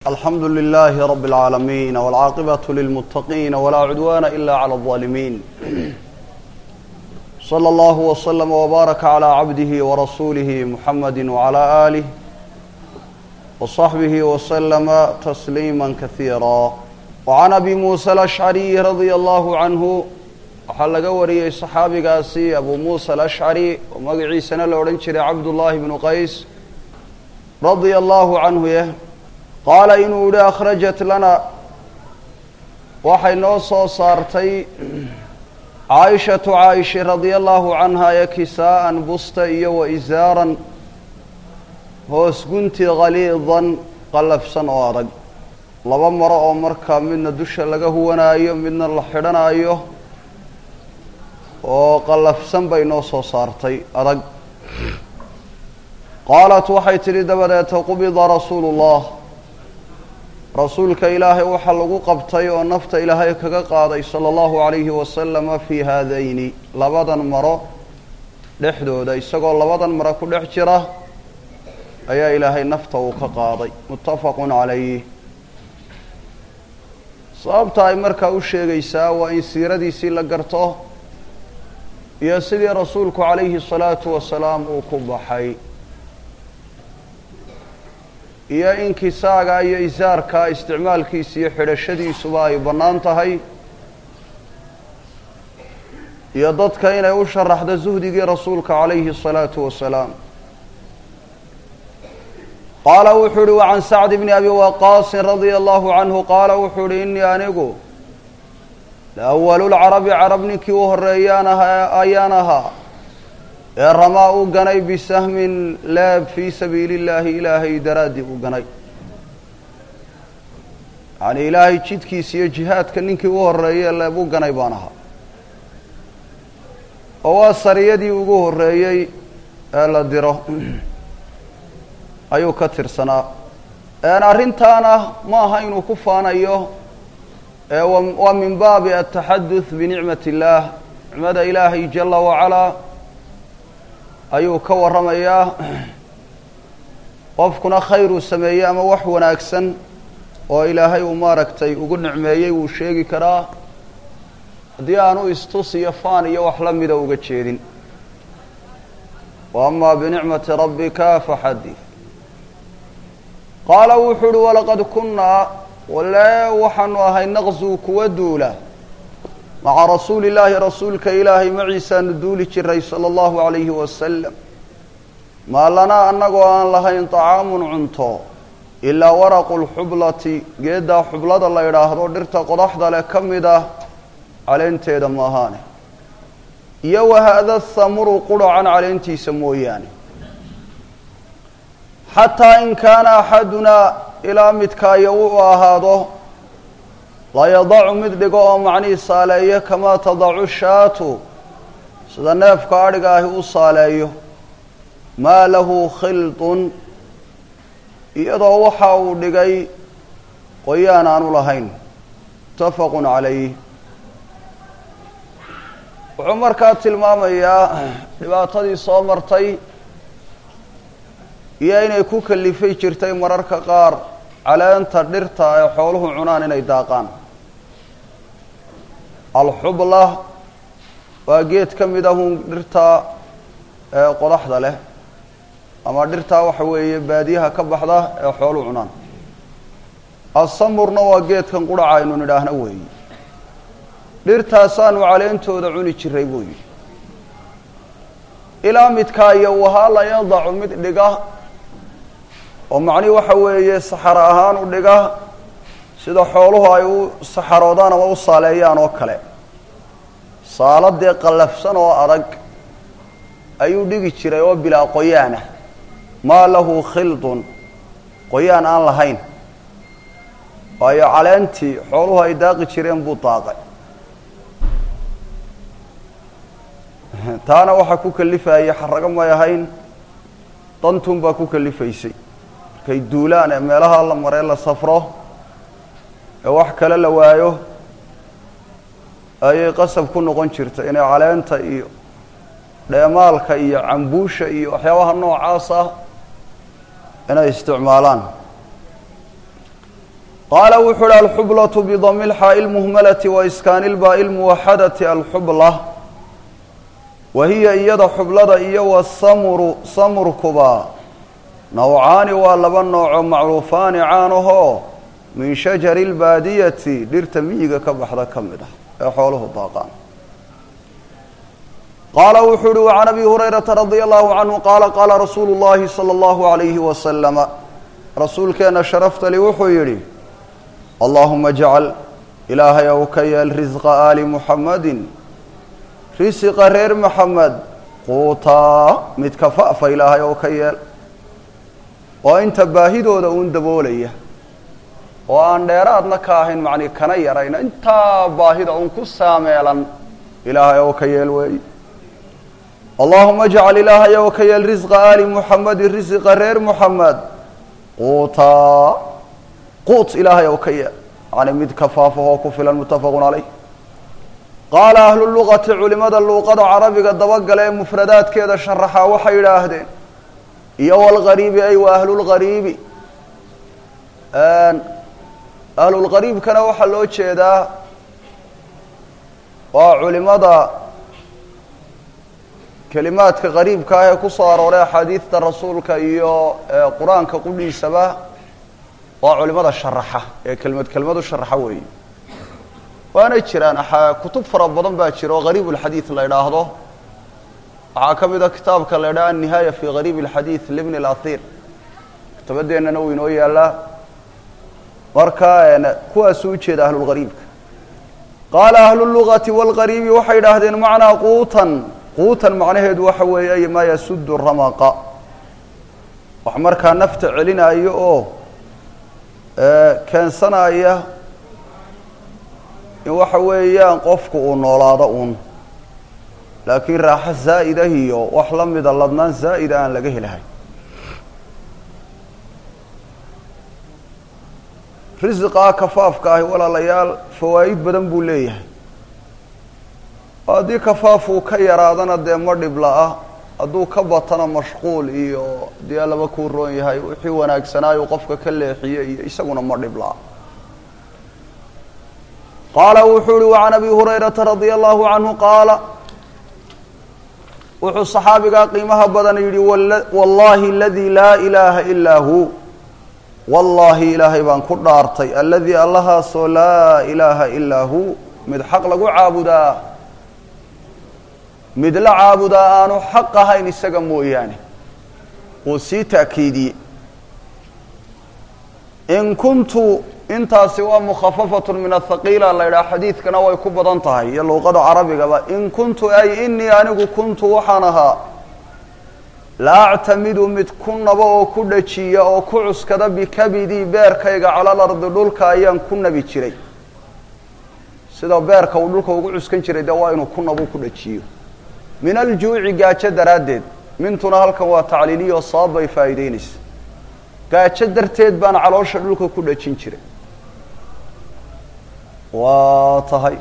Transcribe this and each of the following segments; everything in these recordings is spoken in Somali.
alxamdu لlh rb العaalamiin wاlcaaqibaة lilmutaqiin wlaa cudwana ila عlى الظaalimiin slى اllah وslm وbaaraka عlى cabdihi وrasuulihi muxamadi وعlى آlih وصaxbihi وslma تsliima kahiira وعan abi muسى الأشcariي radي اllah canhu waxaa laga wariyey صaxaabigaasi abu muسى الأشcari oo magaciisana la odhan jiray cabdullahi bnu qays radia allahu canhu yeh qaala inuu yihi akhrajat lana waxay noo soo saartay caaishatu caaisha radia allahu canha ee kisaa'an busta iyo wa isaaran hoos gunti khaliidan qallafsan oo adag laba maro oo markaa midna dusha laga huwanaayo midna la xidhanaayo oo qallafsan bay noo soo saartay adag qaalat waxay tidhi dabadeeta qubida rasuulu ullah rasuulka ilaahay waxaa lagu qabtay oo nafta ilaahay kaga qaaday sala allahu calayhi wasalama fii haadayni labadan maro dhexdooda isagoo labadan maro ku dhex jira ayaa ilaahay nafta uu ka qaaday muttafaqun calayh sababta ay markaa u sheegaysaa waa in siiradiisii la garto iyo sidii rasuulku calayhi salaatu wasalaam uu ku baxay iyo in kisaaga iyo isaarka isticmaalkiisa iyo xidhashadiisuba ay bannaan tahay iyo dadka inay u sharaxdo suhdigii rasuulka calayhi الsalaatu wasalaam qaala wuxuu uhi wacan sacd bni abi waqaasin radia allahu canhu qaala wuxuu uhi inii anigu lawalu lcarabi carab ninkii u horeeyaan ahaa ayaan ahaa ee ramaa u ganay bisahmin leeb fii sabiili illaahi ilaahay daraaddii u ganay yacanii ilaahay jidkiisa iyo jihaadka ninkii u horreeyey leeb u ganay baan ahaa oo waa sariyadii ugu horreeyey ee la diro ayuu ka tirsanaa arrintaana ma aha inuu ku faanayo waa min baabi ataxaduth binicmat illaah nicmada ilaahay jala wacalaa ayuu ka warramayaa qofkuna khayr uu sameeyey ama wax wanaagsan oo ilaahay uu maaragtay ugu nicmeeyey wuu sheegi karaa haddii aanu istus iyo faan iyo wax la mida uga jeedin wa amaa binicmati rabbika faxadid qaala wuxuu uhi walaqad kunnaa wale waxaanu ahay naqzuu kuwa duula maca rasuuli illaahi rasuulka ilaahay maciisaanu duuli jiray sala allahu calayhi wasalam maa lanaa annagoo aan lahayn طacaamun cunto ilaa waraqu lxublati geeddaa xublada la idhaahdo dhirta qodaxda leh ka mid ah caleenteeda maahaane iyo wahaada thamuru quracan caleentiisa mooyaane xataa in kaana axadunaa ilaa midkaayo uu ahaado layadacu mid dhigo oo macnihii saaleeyo kamaa tadacu shaatu sida neefka adhiga ahi u saaleeyo maa lahu khildun iyadoo waxa uu dhigay qoyaan aanu lahayn muttafaqun calayh wuxuu markaa tilmaamayaa dhibaatadii soo martay iyo inay ku kalifay jirtay mararka qaar caleenta dhirta ee xooluhu cunaan inay daaqaan alxubla waa geed ka mid ahun dhirta qodaxda leh ama dhirtaa waxa weeye baadiyaha ka baxda ee xoolu cunaan asamurna waa geedkan quraca aynu nidhaahno weeyi dhirtaasaanu caleentooda cuni jiray buu yidhi ilaa midkaa iyo wahaa la yadacu mid dhiga oo macnihi waxa weeye saxaro ahaan u dhiga sida xooluhu ay u saxaroodaan ama u saaleeyaan oo kale saaladee qallafsan oo adag ayuu dhigi jiray oo bilaa qoyaanah maa lahu khildun qoyaan aan lahayn waayo caleentii xooluhu ay daaqi jireen buu daaqay taana waxaa ku kalifayay xarago may ahayn dantun baa ku kalifaysay markay duulaan ee meelaha la maree la safro ee wax kale la waayo ayay qasab ku noqon jirtay inay caleenta iyo dheemaalka iyo cambuusha iyo waxyaabaha noocaas ah inay isticmaalaan qaala wuxuu uhi alxublatu bidami lxaa'i lmuhmalati wa iskaani lbaa'i lmuwaxadati alxubla wa hiya iyada xublada iyo wasamuru samurkuba nawcaani waa laba nooco macruufaani caanahoo min shajari lbaadiyati dhirta miyiga ka baxda ka mid ah ee xooluhu daaqaan qaala wuxuu uhi wacan abi hurayrata radia allahu canhu qaala qaala rasuulu llahi sala allahu alayhi wasalama rasuulkeenna sharaftali wuxuu yidhi allahuma jcal ilaahay ow ka yeel risqa aali muxamadin risiqa reer maxamed quutaa mid kafa'fa ilaahay ow ka yeel oo inta baahidooda uun daboolaya oo aan dheeraadna ka ahayn macnii kana yarayna intaa baahida uun ku saameelan ilaahay ow ka yeel weey allahuma jcal ilaahay ow ka yeel risqa aali muxamedin risiqa reer muxamed quutaa quut ilaahay ow ka yeel yani mid kafaafahoo ku filan muttafaqun calayh qaala ahlu luqati culimada luuqada carabiga dabagala ee mufradaadkeeda sharaxaa waxay yidhaahdeen iyo walgariibi ay wa ahlulgariibi ahlulgariibkana waxaa loo jeedaa waa culimada kelimaadka qariibka ah ee ku soo arooray axaadiidta rasuulka iyo qur-aanka qudhiisaba waa culimada sharaxa ee kelmad kelmadu sharaxa weeye waana jiraan kutub fara badan baa jira oo gariib ulxadiid la idhaahdo waxaa ka mid a kitaabka la idhaha annihaaya fi gariib alxadiid libni اlathir kitabadeennana wuu inoo yaalaa marka kuwaasuu ujeeda ahlulgariibka qaala ahlu lugati wاlgariibi waxay idhaahdeen macnaa quutan quutan macnaheedu waxa weeye maa yasudu ramaqa wax markaa nafta celinayo oo keensanaya in waxa weeyaan qofku uu noolaado uun laakiin raaxo zaa'ida iyo wax la mida ladnaan zaa'ida aan laga helahay risiqaa kafaafka ahi walaalayaal fawaa'id badan buu leeyahay haddii kafaaf uu ka yaraadana dee ma dhibla-a hadduu ka batana mashquul iyo dee laba kuu roon yahay wixii wanaagsanaayu qofka ka leexiye iyo isaguna ma dhibla-a qaala wuxuu uhi wacan abi hurayrata radia allahu canhu qaala wuxuu saxaabigaa qiimaha badan yidhi wallahi aladii laa ilaaha ilaa hu wallaahi ilaahay baan ku dhaartay aladii allahaasoo laa ilaaha ilaa hu mid xaq lagu caabudaa mid la caabudaa aanu xaq ahayn isaga mooyaane uu sii ta'kiidiyey in kuntu intaasi waa mukhafafatun min athaqiila la yidhaha xadiidkana way ku badan tahay iyo luuqada carabigaba in kuntu ay inii anigu kuntu waxaan ahaa la actamidu mid ku nabo oo ku dhajiya oo ku cuskada bikabidii beerkayga cala lardi dhulka ayaan ku nabi jiray sida beerka uu dhulka ugu cuskan jiray dee waa inuu ku nabo ku dhajiyo min aljuuci gaajo daraaddeed mintuna halkan waa tacliiliyo sabab bay faa'iideynaysa gaajo darteed baan caloosha dhulka ku dhajin jiray waa tahay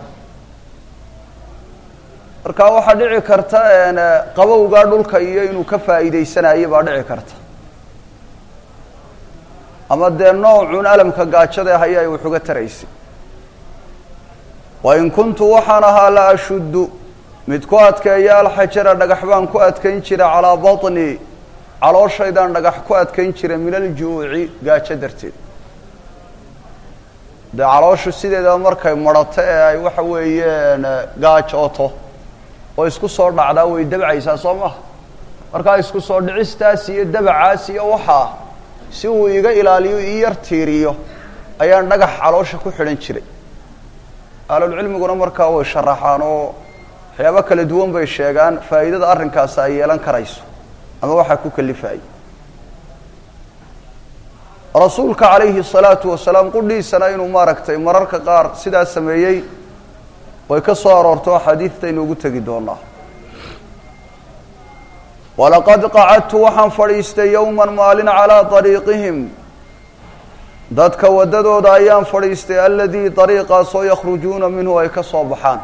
marka waxaa dhici karta qabowgaa dhulka iyo inuu ka faa'iidaysanayo baa dhici karta ama dee noocun alamka gaajada haya ay wax uga taraysay wa in kuntu waxaan ahaa la ashuddu mid ku adkeeya alxajara dhagax baan ku adkayn jira calaa baطni calooshaydan dhagax ku adkayn jira min aljuuci gaajo darteed dee calooshu sideedaba markay marato ee ay waxa weeyeen gaajooto oo isku soo dhacdaa way dabcaysaa soo maha markaa isku soo dhicistaas iyo dabacaas iyo waxaa si uu iga ilaaliyo ii yar tiiriyo ayaan dhagax caloosha ku xidhan jiray ahlulcilmiguna markaa way sharaxaan oo waxyaabo kala duwan bay sheegaan faa'iidada arrinkaasi ay yeelan karayso ama waxaa ku kalifayay rasuulka calayhi الsalaatu wasalaam qudhiisana inuu maaragtay mararka qaar sidaa sameeyey way ka soo aroorto axaadiidtaynu ugu tegi doonaa walaqad qacadtu waxaan fadhiistay yowma maalin calىa طariiqihim dadka waddadooda ayaan fadhiistay aladii dariiqaasoo yakhrujuuna minhu ay ka soo baxaan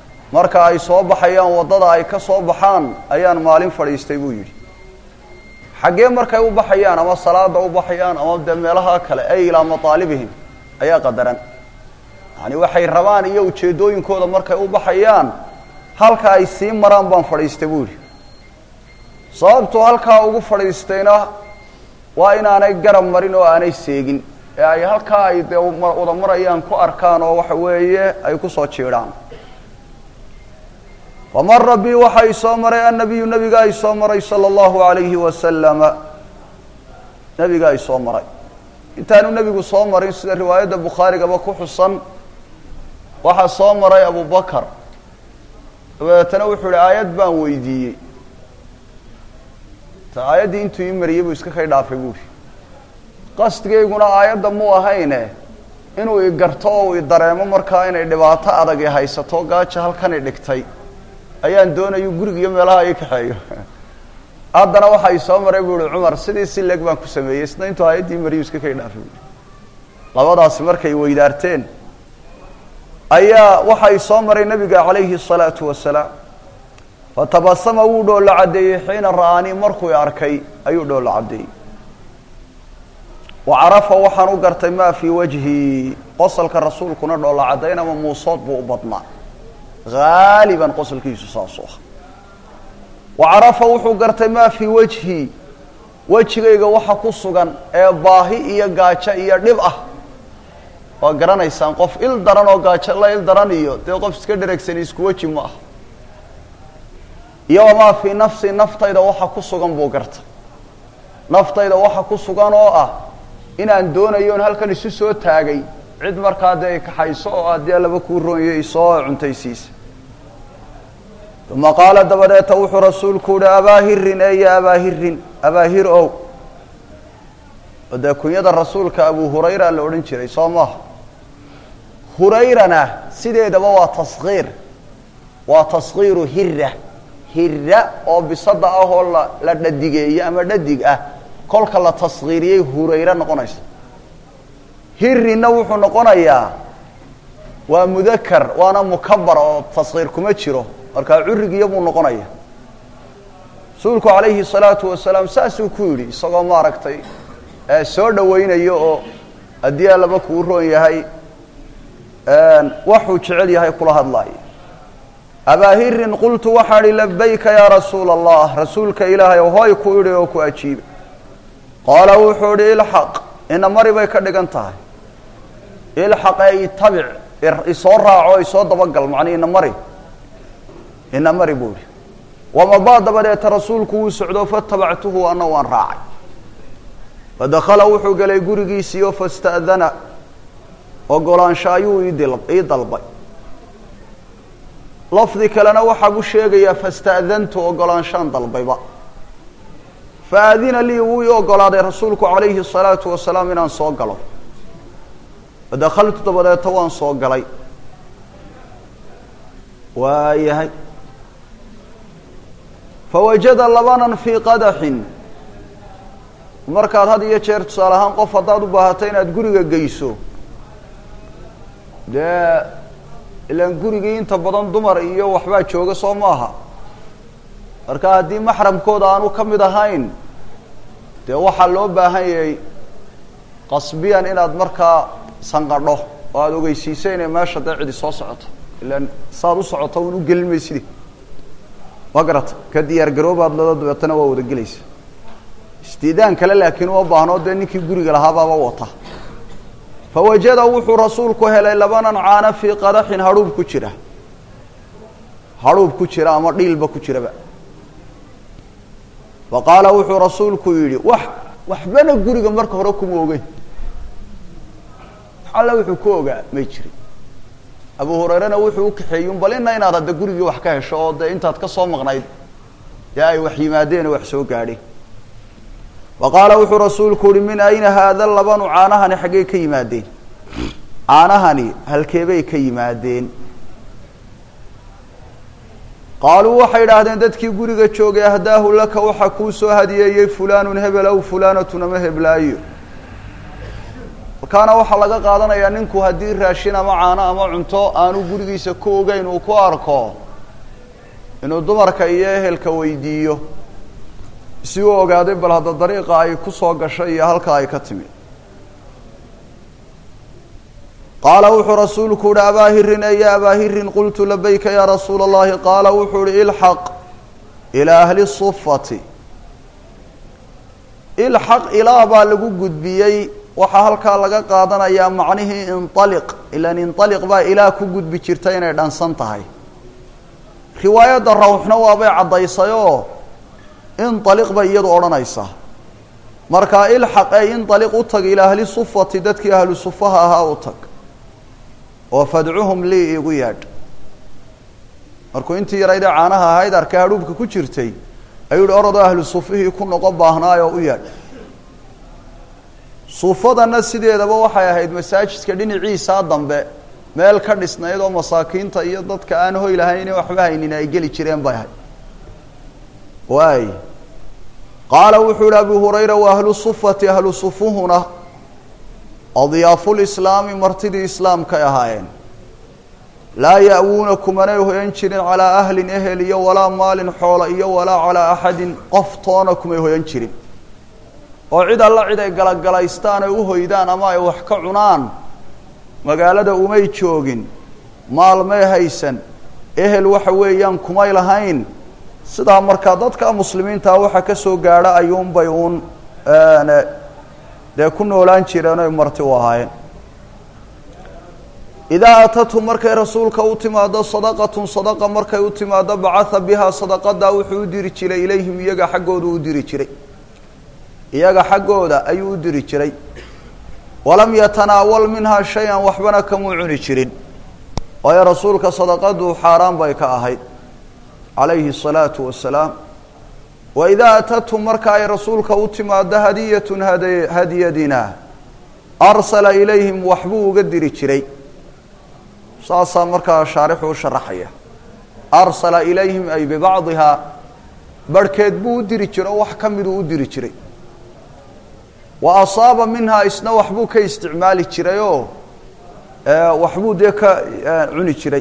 marka ay soo baxayaan waddada ay ka soo baxaan ayaan maalin fadhiistay buu yidhi xaggee markay u baxayaan ama salaada u baxayaan ama dee meelaha kale ay ilaa mataalibihim ayaa qadaran yani waxay rabaan iyo ujeeddooyinkooda markay u baxayaan halka ay sii maraan baan fadhiistay buu yihi sababtuu halkaa ugu fadhiistayna waa inaanay garab marin oo aanay seegin ee ay halkaa ay dee wada marayaan ku arkaan oo waxa weeye ay kusoo jiidhaan famara bi waxa i soo maray annabiyu nabiga ay soo maray sala allahu alayhi wasalama nabiga ay soo maray intaanu nebigu soo marin sida riwaayadda bukhaarigaba ku xusan waxaa soo maray abubakar dabeetana wuxuu ihi aayad baan weydiiyey ta aayaddii intuu ii mariyey buu iska kay dhaafay buuhi qasdigayguna aayadda muu ahayne inuu i garto oo i dareemo markaa inay dhibaato adag i haysato gaaja halkan i dhigtay ayaan doonayu guriga iyo meelaha ii kaxeeyo haddana waxa i soo maray buu ihi cumar sidii si leeg baan ku sameeyey isna intuu aayaddii mariyu iska kay dhaafay buui labadaasi markay weydaarteen ayaa waxa i soo maray nabiga calayhi الsalaatu wasalaam fatabasama wuu dhoolla caddeeyey xiina ra'aanii markuu i arkay ayuu dhoolla caddeeyey wa carafa waxaan u gartay maa fii wajhi qosalka rasuulkuna dhoolla caddayn ama muusood buu u badnaa haaliban qosalkiisu saasuu ah wa carafa wuxuu gartay maa fii wajhi wejigayga waxa ku sugan ee baahi iyo gaajo iyo dhib ah waa garanaysaan qof il daran oo gaajo la il daran iyo dee qof iska dheregsani isku weji ma ah iyo wamaa fii nafsi naftayda waxa ku sugan buu garta naftayda waxa ku sugan oo ah inaan doonayo on halkan isu soo taagay cid markaa dee i kaxayso oo aad dee laba kuu roonyo isoo cuntaysiisa uma qaala dabadeeta wuxuu rasuulku uhi abaahirin eya abaahirin abaahir ow oo dee kunyada rasuulka abu hurayra la odhan jiray soo maaha hurayrana sideedaba waa taskiir waa taskiiru hira hira oo bisada ah oo la la dhadigeeye ama dhadig ah kolka la taskiiriyey hurayre noqonaysa hirina wuxuu noqonayaa waa mudakar waana mukabar oo taskiir kuma jiro markaa curigiya buu noqonaya rasuulku calayhi salaatu wasalaam saasuu ku yidhi isagoo maaragtay soo dhawaynayo oo haddii allaba kuu roon yahay waxuu jecel yahay kula hadlaayo abaahirin qultu waxaan ihi labayka yaa rasuula allah rasuulka ilaahay o hoy ku idhi oo ku ajiiba qaala wuxuu idhi ilxaq ina mari bay ka dhigan tahay ilxaq ee itabic isoo raaco isoo dabagal macnii ina mari ina mari buu idhi wamadaa dabadeeta rasuulku wuu socdo fatabactuhu ana waan raacay fadakala wuxuu galay gurigiisiiyo fasta'dana ogolaansho ayuu ii dalbay lafdi kalena waxaa u sheegayaa fasta'dantu ogolaanshaan dalbayba faadina lii wuu ii ogolaaday rasuulku calayhi الsalaatu wasalaam inaan soo galo fadakaltu dabadeeta waan soo galay waayahay fawajada labanan fii qadaxin markaad had iyo jeer tusaale ahaan qof haddaad u baahato inaad guriga geyso dee ilaan gurigii inta badan dumar iyo waxbaa jooga soo maaha marka haddii maxramkooda aanu ka mid ahayn dee waxaa loo baahan yahay qasbiyan inaad markaa sanqadho oo aada ogeysiiso inay meesha dee cidi soo socoto ilaan saad u socoto un u gelin maysidi waa garata ka diyaar garoobaad lado dabeetana waa wada gelaysa istiidaan kale laakiin uma baahno dee ninkii guriga lahaabaaba wata fawajada wuxuu rasuulku helay labanan caana fii qadaxin hadhuub ku jira hadhuub ku jira ama dhiilba ku jiraba fa qaala wuxuu rasuulku yidhi wax waxbana guriga marka hore kuma ogeyn alle wuxuu ku ogaa may jirin abu hurayrena wuxuu u kaxeeyey un bal ina inaad hadda gurigii wax ka hesho oo dee intaad ka soo maqnayd dee ay wax yimaadeen oo wax soo gaadheen wa qaala wuxuu rasuulku uhi min ayna haada labanu caanahani xaggey ka yimaadeen caanahani halkeebay ka yimaadeen qaaluu waxay idhaahdeen dadkii guriga joogay ahdaahu laka waxaa kuu soo hadiyeeyey fulaanun hebel aw fulaanatun ama heblaayo markaana waxaa laga qaadanayaa ninku haddii raashin ama caano ama cunto aanu gurigiisa ku ogeyn uu ku arko inuu dumarka iyo ehelka weydiiyo si uu ogaaday bal hadda dariiqa ay ku soo gashay iyo halka ay ka timi qaala wuxuu rasuulku uhi abaa hirin eya abaa hirin qultu labayka yaa rasuula اllahi qaala wuxuu uhi ilxaq ilaa ahli sufati ilxaq ilaa baa lagu gudbiyey waxaa halkaa laga qaadanayaa macnihii inaliq ilan inaliq baa ilaa ku gudbi jirta inay dhansan tahay riwaayadda rawxna waabay caddaysayoo inaliq bay iyadu odhanaysaa markaa ilxaq ee inaliq u tag ilaa ahli sufati dadkii ahlu sufaha ahaa u tag oo fadcuhum lii igu yaadh markuu intii yaraydee caanaha ahayd arkay hadhuubka ku jirtay ayuu yihi orodoo ahlu sufihii ku noqon baahnaayoo u yaadh suufadana sideedaba waxay ahayd masaajidka dhinaciisaa dambe meel ka dhisnayd oo masaakiinta iyo dadka aan hoy lahayn waxba haynin ay geli jireen bay ahayd waay qaala wuxuu yihi abu hurayra wa ahlu sufati ahlu sufuhuna adyaafulislaami martidii islaamkay ahaayeen laa ya'wuuna kumanay hoyan jirin calaa ahlin ehel iyo walaa maalin xoola iyo walaa calaa axadin qof toona kumay hoyan jirin oo cid alla cid ay galagalaystaan ay u hoydaan ama ay wax ka cunaan magaalada umay joogin maalmay haysan ehel waxa weeyaan kumay lahayn sidaa markaa dadka muslimiintaa waxa ka soo gaadha ayuunbay uun dee ku noolaan jireen oy marti u ahaayeen idaa atathu markay rasuulka u timaado sadaqatun sadaqa markay u timaado bacatha bihaa sadaqadaa wuxuu u diri jiray ilayhim iyaga xaggooda u diri jiray iyaga xaggooda ayuu u diri jiray walam yatanaawal minhaa shay-an waxbana kamuu cuni jirin waayo rasuulka sadaqadu xaaraan bay ka ahayd calayhi الsalaatu wasalaam wa idaa atathu marka ay rasuulka u timaado hadiyatun had hadiyadina arsala ilayhim waxbuu uga diri jiray saasaa markaa shaarixu u sharaxaya arsala ilayhim ay bibacdihaa barhkeed buu u diri jiray oo wax ka miduu u diri jiray wa asaaba minhaa isna waxbuu ka isticmaali jiray oo waxbuu dee ka cuni jiray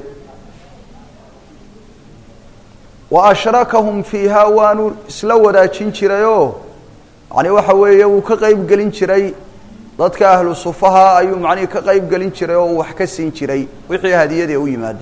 wa ashrakahum fiihaa waanu isla wadaajin jirayoo yani waxa weeye wuu ka qeyb gelin jiray dadka ahlu sufaha ayuu macnihii ka qeyb gelin jiray oo uu wax ka siin jiray wixii hadiyadee u yimaada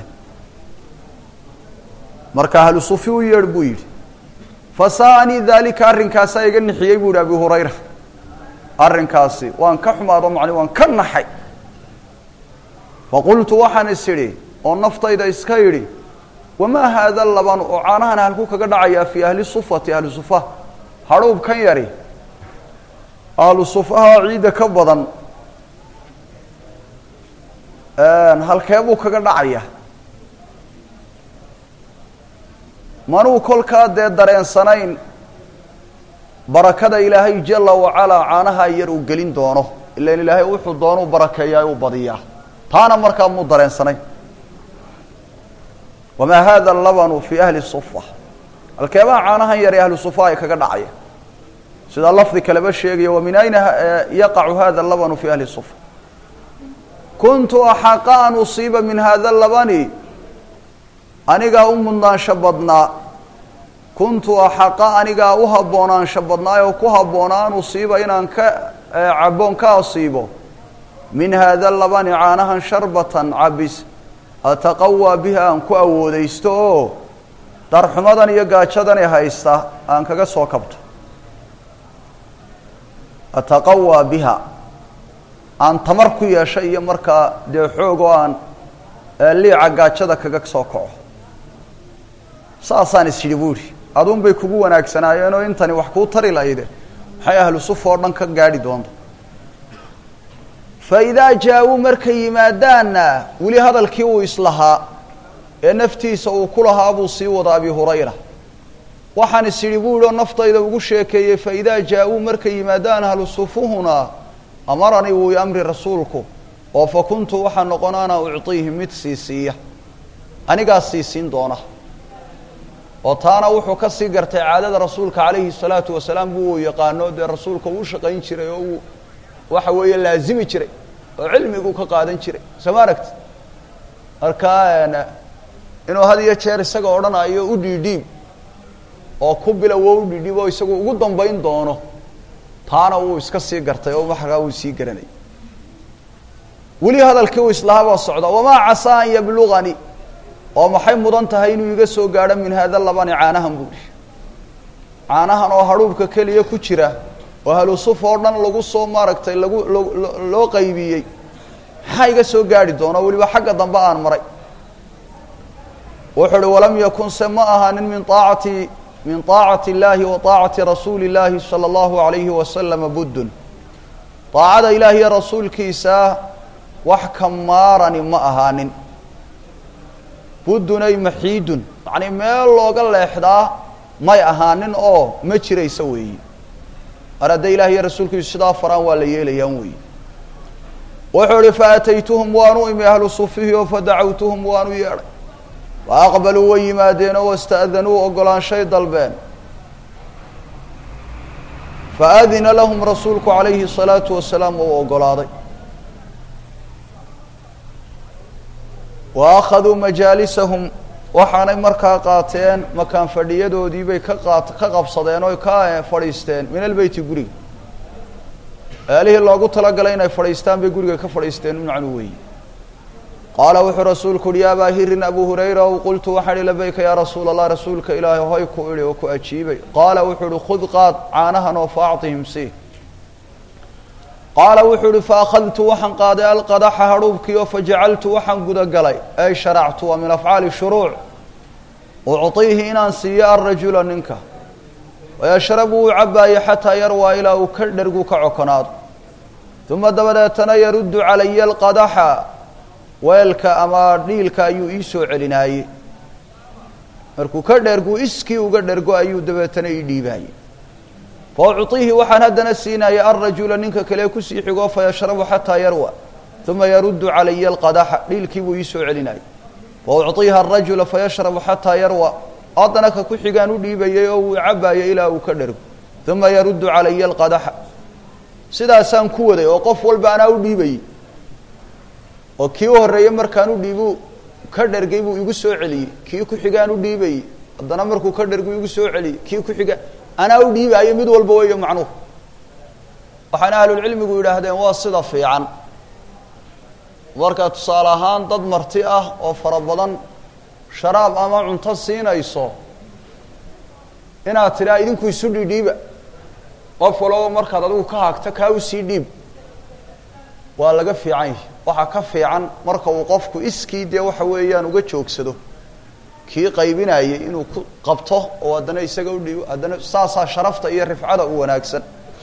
marka ahlu sufi u yeedh buu yidhi fasaanii daalika arrinkaasaa iga nixiyey buu yihi abi hurayra arrinkaasi waan ka xumaado macni waan ka naxay faqultu waxaan is idhi oo naftayda iska idhi wamaa haada laban oo caanahan halku kaga dhacayaa fii ahli sufati ahli sufa hadhuub kan yari ahlu sufaha ciidda ka badan halkee buu kaga dhacaya manuu kolkaa dee dareensanayn barakada ilaahay jala wacalaa caanaha yar uu gelin doono ilan ilaahay wuxuu doonuu barakeeyaa uu badiyaa taana markaa muu dareensanayn wamaa hada labanu fii ahli sufa halkeebaha caanahan yar ee ahlu sufa ay kaga dhacaya sidaa lafdi kaleba sheegaya wa min ayna yaqacu hada labanu fi ahli sufa kuntu axaqa an usiiba min hada labani anigaa u mudnaansho badnaa kuntu axaqa anigaa u habboonaansho badnaay oo ku habboonaa an usiiba inaan ka caboon ka asiibo min hada labani caanahan sharbatan cabis ataqawaa biha aan ku awoodaysto oo darxumadan iyo gaajadani haysta aan kaga soo kabto ataqawaa biha aan tamar ku yeesho iyo markaa dee xoog oo aan liica gaajada kaga soo kaco saasaan is yidhi buu idhi aduun bay kugu wanaagsanaayeenoo intani wax kuu tari lahayde maxay ahlu sufa oo dhan ka gaadhi doonta fa idaa jaa-uu markay yimaadaanna weli hadalkii uu islahaa ee naftiisa uu ku lahaa buu sii wada abi hurayra waxaan is idhi buu ihi oo naftayda ugu sheekeeyey fa idaa jaa-uu markay yimaadaan ahlu sufuhuna amaranii wuu i amri rasuulku oo fa kuntu waxaa noqon ana ucطiihi mid siisiiya anigaa siisiin doona oo taana wuxuu ka sii gartay caadada rasuulka calayhi الsalaatu wasalaam buu uu yaqaano dee rasuulka uu shaqayn jiray oo uu waxa weeye laazimi jiray oo cilmiguu ka qaadan jiray soo ma aragti marka inuu had iyo jeer isaga odhanayo u dhiidhiib oo ku bilowo u dhidhibo isagu ugu dambayn doono taana wuu iska sii gartay oo maxagaa wuu sii garanay weli hadalkii uu islahabaa socda wamaa casaa an yabluganii oo maxay mudan tahay inuu iga soo gaadho min haada labani caanahan buuhi caanahan oo hadhuubka keliya ku jira oo halusuf oo dhan lagu soo maaragtay lagu loo qaybiyey maxaa iga soo gaadhi doona weliba xagga dambe aan maray wuxuu uhi walam yakun se ma ahaanin min aacati min طaacati اllahi wa طaacati rasuuli اllahi salى اllahu alayhi wasalama buddun daacada ilaah iyo rasuulkiisa wax ka maarani ma ahaanin buddun ay maxiidun yacnii meel looga leexdaa may ahaanin oo ma jiraysa weeyi mar hadday ilaah iyo rasuulkiisu sidaa faraan waa la yeelayaan weeyi wuxuu ihi faataytuhum waanu imi ahlu sufihi oo fadacawtuhum waanu yeedhay wa aqbaluu way yimaadeenoo wasta'danuu ogolaanshay dalbeen faadina lahum rasuulku calayhi الsalaatu wasalaam uu ogolaaday wa akhaduu majaalisahum waxaanay markaa qaateen makaan fadhiyadoodii bay ka qaat ka qabsadeen oo ka fadhiisteen min albeyti guriga meelihii loogu talagalay inay fadhiistaan bay guriga ka fadhiisteen macnu weeyi qaala wuxuu rasuulku uhi ya abaa hirin abu hurayra ow qultu waxaan ihi labayka yaa rasuula allah rasuulka ilaahay hoy ku idhi oo ku ajiibay qaala wuxuu uhi khud qaad caanahan oo faacطihim si qaala wuxuu uhi faakhadtu waxaan qaaday alqadaxa hadhuubkii oo fajacaltu waxaan gudagalay ay sharactu waa min afcaali shuruuc ucطiihi inaan siiyo alrajula ninka wayashrabu uu cabaayo xataa yarwaa ilaa uu ka dhergu ka cokonaado uma dabadeetana yaruddu calaya alqadaxa weelka ama dhiilka ayuu ii soo celinaayey markuu ka dhergu iskii uga dhergo ayuu dabeetana ii dhiibaayey fa ucطiihi waxaan haddana siinaya alrajula ninka kale kusii xigoo fayashrabu xataa yarwa uma yaruddu calaya alqadaxa dhiilkii buu ii soo celinayay fa ucطiiha arajula fayashrabu xataa yarwa haddana ka ku xigaan u dhiibayay oo uu cabaayay ilaa uu ka dhergo uma yaruddu calaya alqadaxa sidaasaan ku waday oo qof walba anaa u dhiibayey oo kii u horreeyey markaan u dhiibu ka dhergay buu igu soo celiyey kii ku xigaan u dhiibayey haddana markuu ka dhergu igu soo celiyey kii ku xiga anaa u dhiibaayo mid walba weeyo macnuhu waxaana ahlulcilmigu yidhaahdeen waa sida fiican markaa tusaale ahaan dad marti ah oo fara badan sharaab ama cunto siinayso inaad tidhaa idinku isu dhidhiiba qof walaba markaad adigu ka haagto kaa usii dhiib waa laga fiican yahi waxaa ka fiican marka uu qofku iskii dee waxa weeyaan uga joogsado kii qaybinayay inuu ku qabto oo haddana isaga u dhiibo haddana saasaa sharafta iyo rifcada u wanaagsan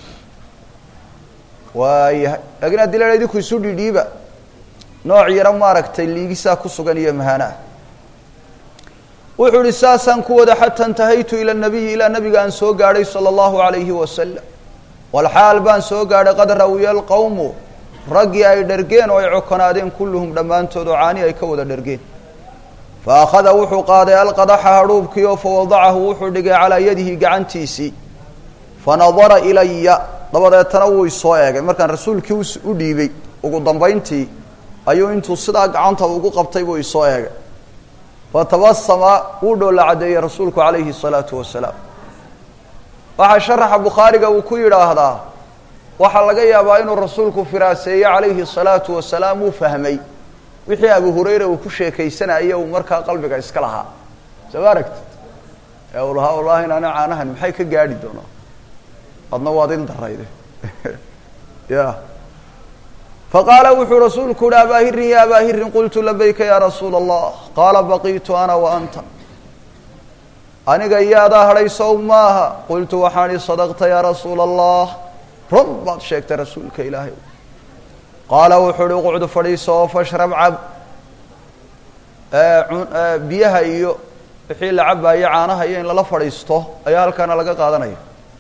waayahay laakiin haddii la idinku isu dhidhiiba nooc yaro maaragtay liigisaa ku sugan iyo mahaanaah wuxuu ihi saasaan ku wada xata intahaytu ila nabiyi ilaa nabiga aan soo gaadhay sala allahu alayhi wasalam walxaal baan soo gaadhay qad rawiya alqowmu raggii ay dhergeen oo ay cokonaadeen kulluhum dhammaantood oo caani ay ka wada dhergeen fa akhada wuxuu qaaday alqadaxa hadhuubkii oo fawadacahu wuxuu dhigay calaa yadihi gacantiisii fanadara ilaya dabadeetana wuu isoo eegay markaan rasuulkii u dhiibay ugu dambayntii ayuu intuu sidaa gacanta ugu qabtay buu isoo eegay fatabasama wuu dhoolla caddeeyey rasuulku calayhi الsalaatu wasalaam waxaa sharaxa bukhaariga uu ku yidhaahdaa waxaa laga yaabaa inuu rasuulku firaaseeye calayhi الsalaatu wasalaam uu fahmay wixii abu hurayra uu ku sheekaysanayay uu markaa qalbiga iska lahaa soo ma aragtid ee uu lahaa wallahi inaana caanahan maxay ka gaadhi doonaa adna waad il darayde ya faqaala wuxuu rasuulku uhi abaa hirin ya abaa hirin qultu labayka ya rasuula allah qaala baqiitu ana wa anta aniga iyaadaa hadhay sow maaha qultu waxaan ihi sadaqta yaa rasuula allah run baad sheegtay rasuulka ilaahay qaala wuxuu uhi uqcdu fadhiiso oo fashrab cab biyaha iyo wixii la cabaayo caanaha iyo in lala fadhiisto ayaa halkaana laga qaadanaya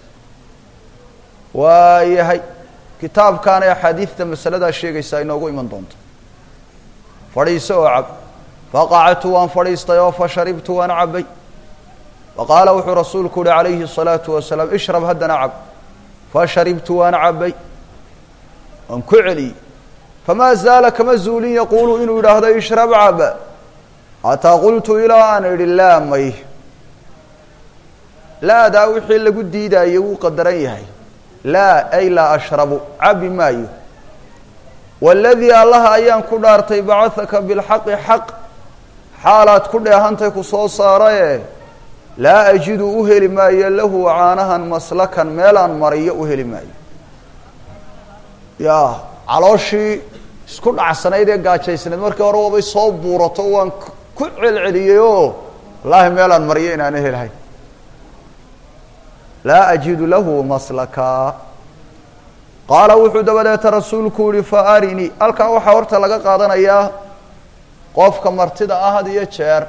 waayahay kitaabkaana axaadiidta masaladaa sheegaysaa inoogu iman doonto fadhiiso oo cab faqactu waan fadhiistay oo fasharibtu waan cabay faqaala wuxuu rasuulku uhi calayhi الsalaatu wasalaam ishrab haddana cab fasharibtu waan cabay waan ku celiyey famaa zaala kama zuulin yaquulu inuu yidhaahdo ishrab cab xataa qultu ilaa aan idhi laa may laadaa wixii lagu diidaayo wuu qadaran yahay laa ay laa ashrabu cabi maayo waladii allaha ayaan ku dhaartay bacahaka bilxaqi xaq xaalaad ku dheehantay ku soo saaraye laa ajidu u heli maayo lahu caanahan maslakan meelaan mariyo u heli maayo ya calooshii isku dhacsanayd ee gaajaysnayd markii hore waabay soo buurato waan ku celceliyey oo wallaahi meelaan mariyo inaana helahay laa ajidu lahu maslaka qaala wuxuu dabadeeta rasuulku yihi fa arinii halkaa waxaa horta laga qaadanayaa qofka martida ah had iyo jeer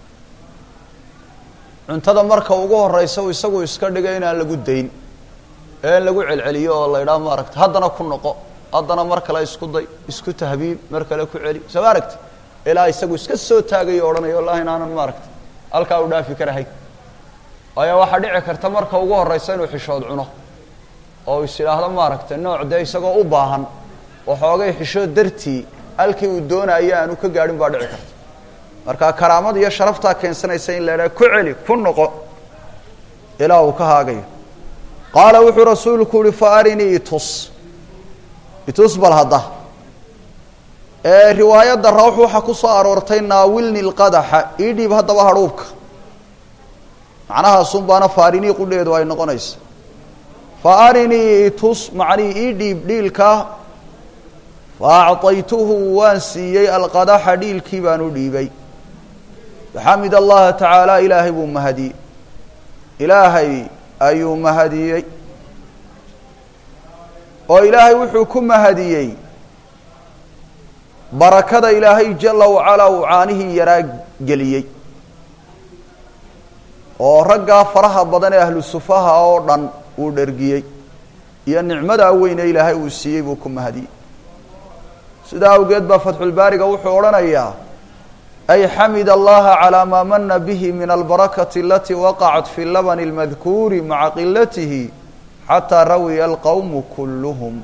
cuntada marka ugu horeysa isagu iska dhigay inaan lagu dayn ee in lagu celceliyo oo la idhaha maaragta haddana ku noqo haddana mar kale isku day isku tahbiib mar kale ku celi soo ma aragti ilaa isagu iska soo taagayo odhanayo wallahi inaanan maaragta halkaa u dhaafi karahay waayo waxaa dhici karta marka ugu horeysa inuu xishood cuno oo is idhaahdo maaragtay nooc dee isagoo u baahan waxoogay xishood dartii halkii uu doonaayo aanu ka gaadhin baa dhici karta marka karaamada iyo sharaftaa keensanaysa in la idhaha ku celi ku noqo ilaa uu ka haagayo qaala wuxuu rasuulku uhi fa arinii itus itus bal hadda riwaayadda rawx waxaa ku soo aroortay naawilni lqadaxa ii dhiib haddaba hadhuubka macnahaasun baana faarinii qudheedu ay noqonaysa fa arinii itus macnii ii dhiib dhiilka fa acطaytuhu waan siiyey alqadaxa dhiilkii baan u dhiibay waxamid allaha tacaala ilaahay buu mahadiyey ilaahay ayuu mahadiyey oo ilaahay wuxuu ku mahadiyey barakada ilaahay jala wacalaa uu caanihii yaraa geliyey oo raggaa faraha badan ee ahlu sufaha oo dhan uu dhergiyey iyo nicmadaa weyne ilaahay uu siiyey buu ku mahadiyey sidaa awgeed baa fatxulbaariga wuxuu odhanayaa ay xamid allaha calaa maa mana bihi min albarakati alatii waqacat fi labani اlmadkuuri maca qilatihi xataa rawiya alqowmu kulluhum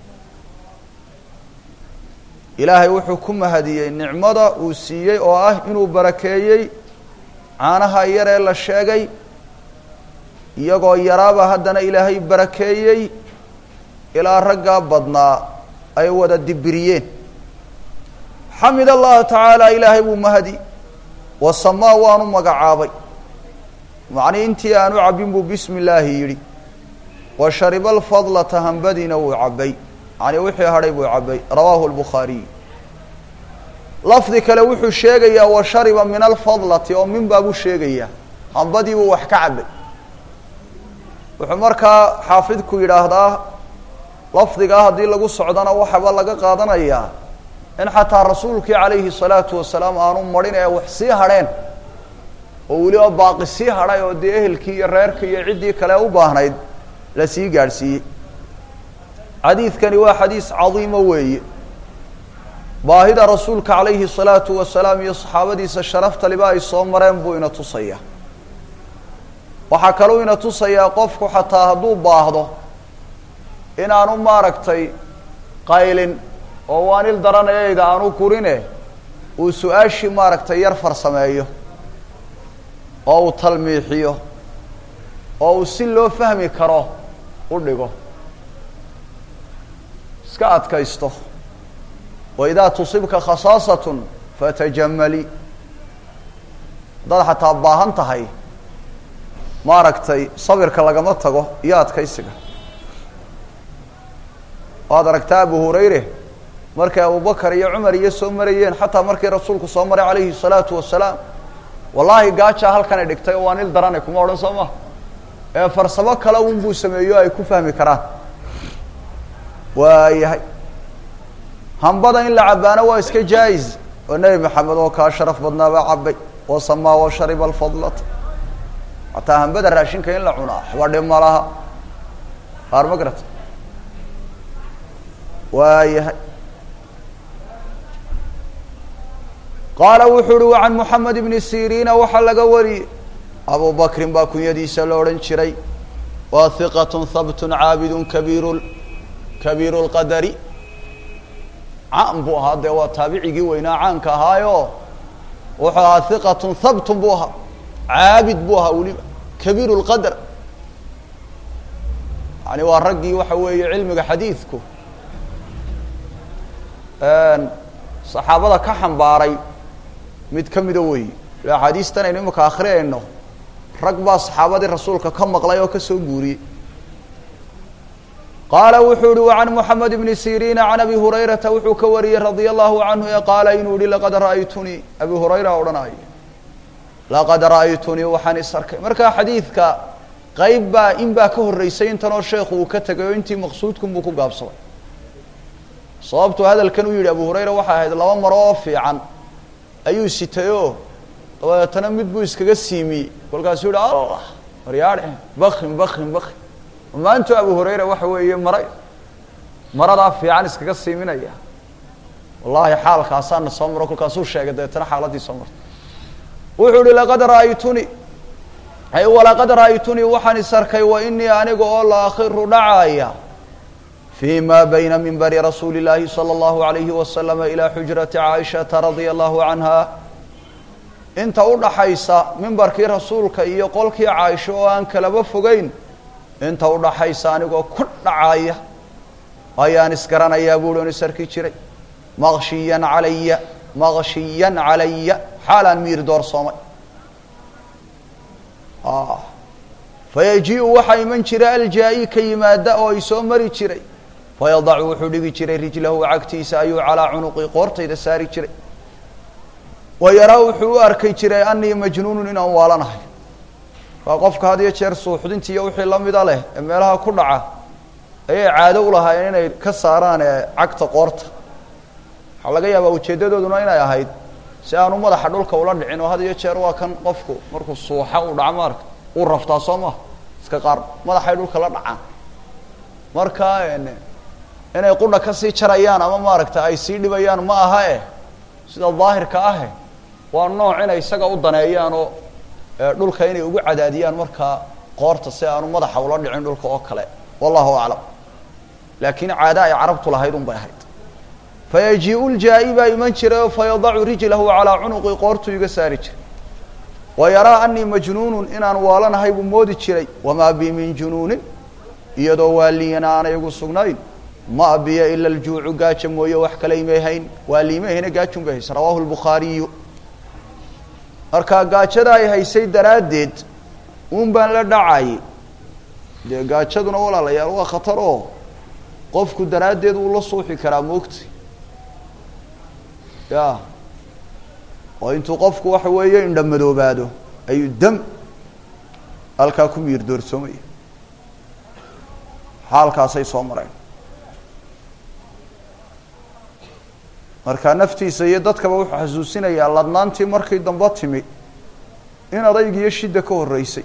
ilaahay wuxuu ku mahadiyey nicmada uu siiyey oo ah inuu barakeeyey caanaha yar ee la sheegay iyagoo yaraaba haddana ilaahay barakeeyey ilaa raggaa badnaa ay wada dibiriyeen xamid allaha tacaala ilaahay buu mahadi wasamaa waanu magacaabay macnii intii aanu cabbin buu bismi illaahi yidhi wa shariba alfadlata hambadiina wuu cabbay yani wixii hadhay buu cabbay rawaahu lbukhaariy lafdi kale wuxuu sheegayaa wa shariba min alfadlati oo min baabuu sheegayaa hambadii buu wax ka cabbay wuxuu markaa xaafidku yidhaahdaa lafdigaa haddii lagu socdana waxaba laga qaadanayaa in xataa rasuulkii calayhi salaatu wasalaam aanu marin ee wax sii hadheen oo weliba baaqi sii hadhay oo dee ehelkii iyo reerkii iyo ciddii kale u baahnayd la sii gaadhsiiyey xadiidkani waa xadiis cadiimo weeye baahida rasuulka calayhi salaatu wasalaam iyo saxaabadiisa sharafta liba ay soo mareen buu ina tusayaa waxaa kaluu ina tusayaa qofku xataa hadduu baahdo inaanu maaragtay qaylin oo waanil daranayayda aanu kurine uu su-aashii maaragtay yar farsameeyo oo uu talmiixiyo oo uu si loo fahmi karo u dhigo iska adkaysto waidaa tusibka khasaasatun fatajamali haddaad xataa baahan tahay maaragtay sabirka lagama tago iyo adkaysiga waad aragtaa abu hurayre markay abubakar iyo cumar iyo soo marayeen xataa markii rasuulku soo maray calayhi salaatu wasalaam wallaahi gaajaa halkanay dhigtay oo waa nil darane kuma odhan soo ma ee farsamo kale un buu sameeyo ay ku fahmi karaan waayahay hambada in la cabbaano waa iska jaa-is oo nebi maxamed oo kaa sharaf badnaabaa cabbay oo samaa wa shariba alfadlata hataa hambada raashinka in la cunaa waxba dhib ma laha qaar ma garata waayahay qaala wuxuu uhi wa can moxamed ibni siriina waxaa laga wariyey abu bakrin baa kunyadiisa la odhan jiray waa hiqatun habtun caabidun kabiiru kabiiru lqadari caan buu ahaa dee waa taabicigii weynaa caanka ahaayo wuxuu ahaa hiqatun habtun buu ahaa caabid buu ahaa weliba kabiiru lqadr yani waa raggii waxa weeye cilmiga xadiidku saxaabada ka xambaaray mid ka mida weeye axaadiistan aynu imika akhriyayno rag baa saxaabadii rasuulka ka maqlay oo ka soo guuriyey qaala wuxuu uhi وعan mحamed بn siriin عan abi hurayrata wuxuu ka wariyey radي الlahu canhu e qaala inuu yihi laqad ra'aytunii abi hurayra odhanaayo laqad ra'aytunii waxaan is arkay markaa xadiidka qeyb baa in baa ka horeysay intanoo sheekhu uu ka tegay oo intii maqsuudkun buu ku gaabsaday sababtu hadalkan uu yihi abu hurayra waxay ahayd laba maro oo fiican ayuu sitay oo dabeetana mid buu iskaga siimiyey kolkaasuu yihi allah maryaadhe bakin bakin bakin maantu abu hurayra waxa weeye mara maradaa fiican iskaga siiminaya wallahi xaalkaasaana soo maro kolkaasuu sheegay dabeetana xaaladii soo martay wuxuu uhi laqad ra'aytunii ay walaqad ra'aytunii waxaan is arkay wa inii aniga oo la akhiru dhacaaya fii ma bayna minbari rasuuli llaahi salى اllahu alayhi wasalama ilaa xujrati caaishata radia allahu canha inta u dhaxaysa mimbarkii rasuulka iyo qolkii caaisho oo aan kalaba fogeyn inta u dhaxaysa anigoo ku dhacaya ayaan isgaranayaa buuhi on is arki jiray maqshiyan calaya maqshiyan calaya xaalaan miir doorsoomay fayaji-u waxaa iman jiray aljaa-i ka yimaada oo ay soo mari jiray fayadacu wuxuu dhigi jiray rijlahu cagtiisa ayuu calaa cunuqi qoortayda saari jiray wa yaraa wuxuu u arkay jiray anii majnuunun inaan waalanahay waa qofka had iyo jeer suuxdinti iyo wixii lamida leh ee meelaha ku dhaca ayay caado u lahaayeen inay ka saaraan cagta qoorta waxaa laga yaabaa ujeeddadooduna inay ahayd si aanu madaxa dhulka ula dhicin oo had iyo jeer waa kan qofku markuu suuxa uu dhaco maarka uu raftaa soo maha iska qaar madaxay dhulka la dhacaan marka inay qudha kasii jarayaan ama maaragta ay sii dhibayaan ma aha eh sida daahirka ahe waa nooc inay isaga u daneeyaan oo dhulka inay ugu cadaadiyaan markaa qoorta si aanu madaxa ula dhicin dhulka oo kale wallahu aclam laakiin caada ay carabtu lahayd un bay ahayd fayaji-u ljaa-i baa iman jiray oo fayadacu rijlahu calaa cunuqi qoortuu iga saari jiray wa yaraa anii majnuunun inaan waalanahay buu moodi jiray wamaa bi min junuunin iyadoo waaliyana aanay igu sugnayn ma biya ila aljuucu gaaja mooye wax kale imay hayn waaliimay hayna gaajun bay haysa rawaahu lbukhaariyu markaa gaajada ay haysay daraaddeed uun baan la dhacayay dee gaajaduna walaalayaal waa khatar oo qofku daraaddeed wuu la suuxi karaa moogta ya oo intuu qofku waxa weeye indhamadoobaado ayuu dam halkaa ku miir doorsoomaya xaalkaasay soo mareen markaa naftiisa iyo dadkaba wuxuu xasuusinayaa ladnaantii markii dambe timi in adayg iyo shidda ka horreysay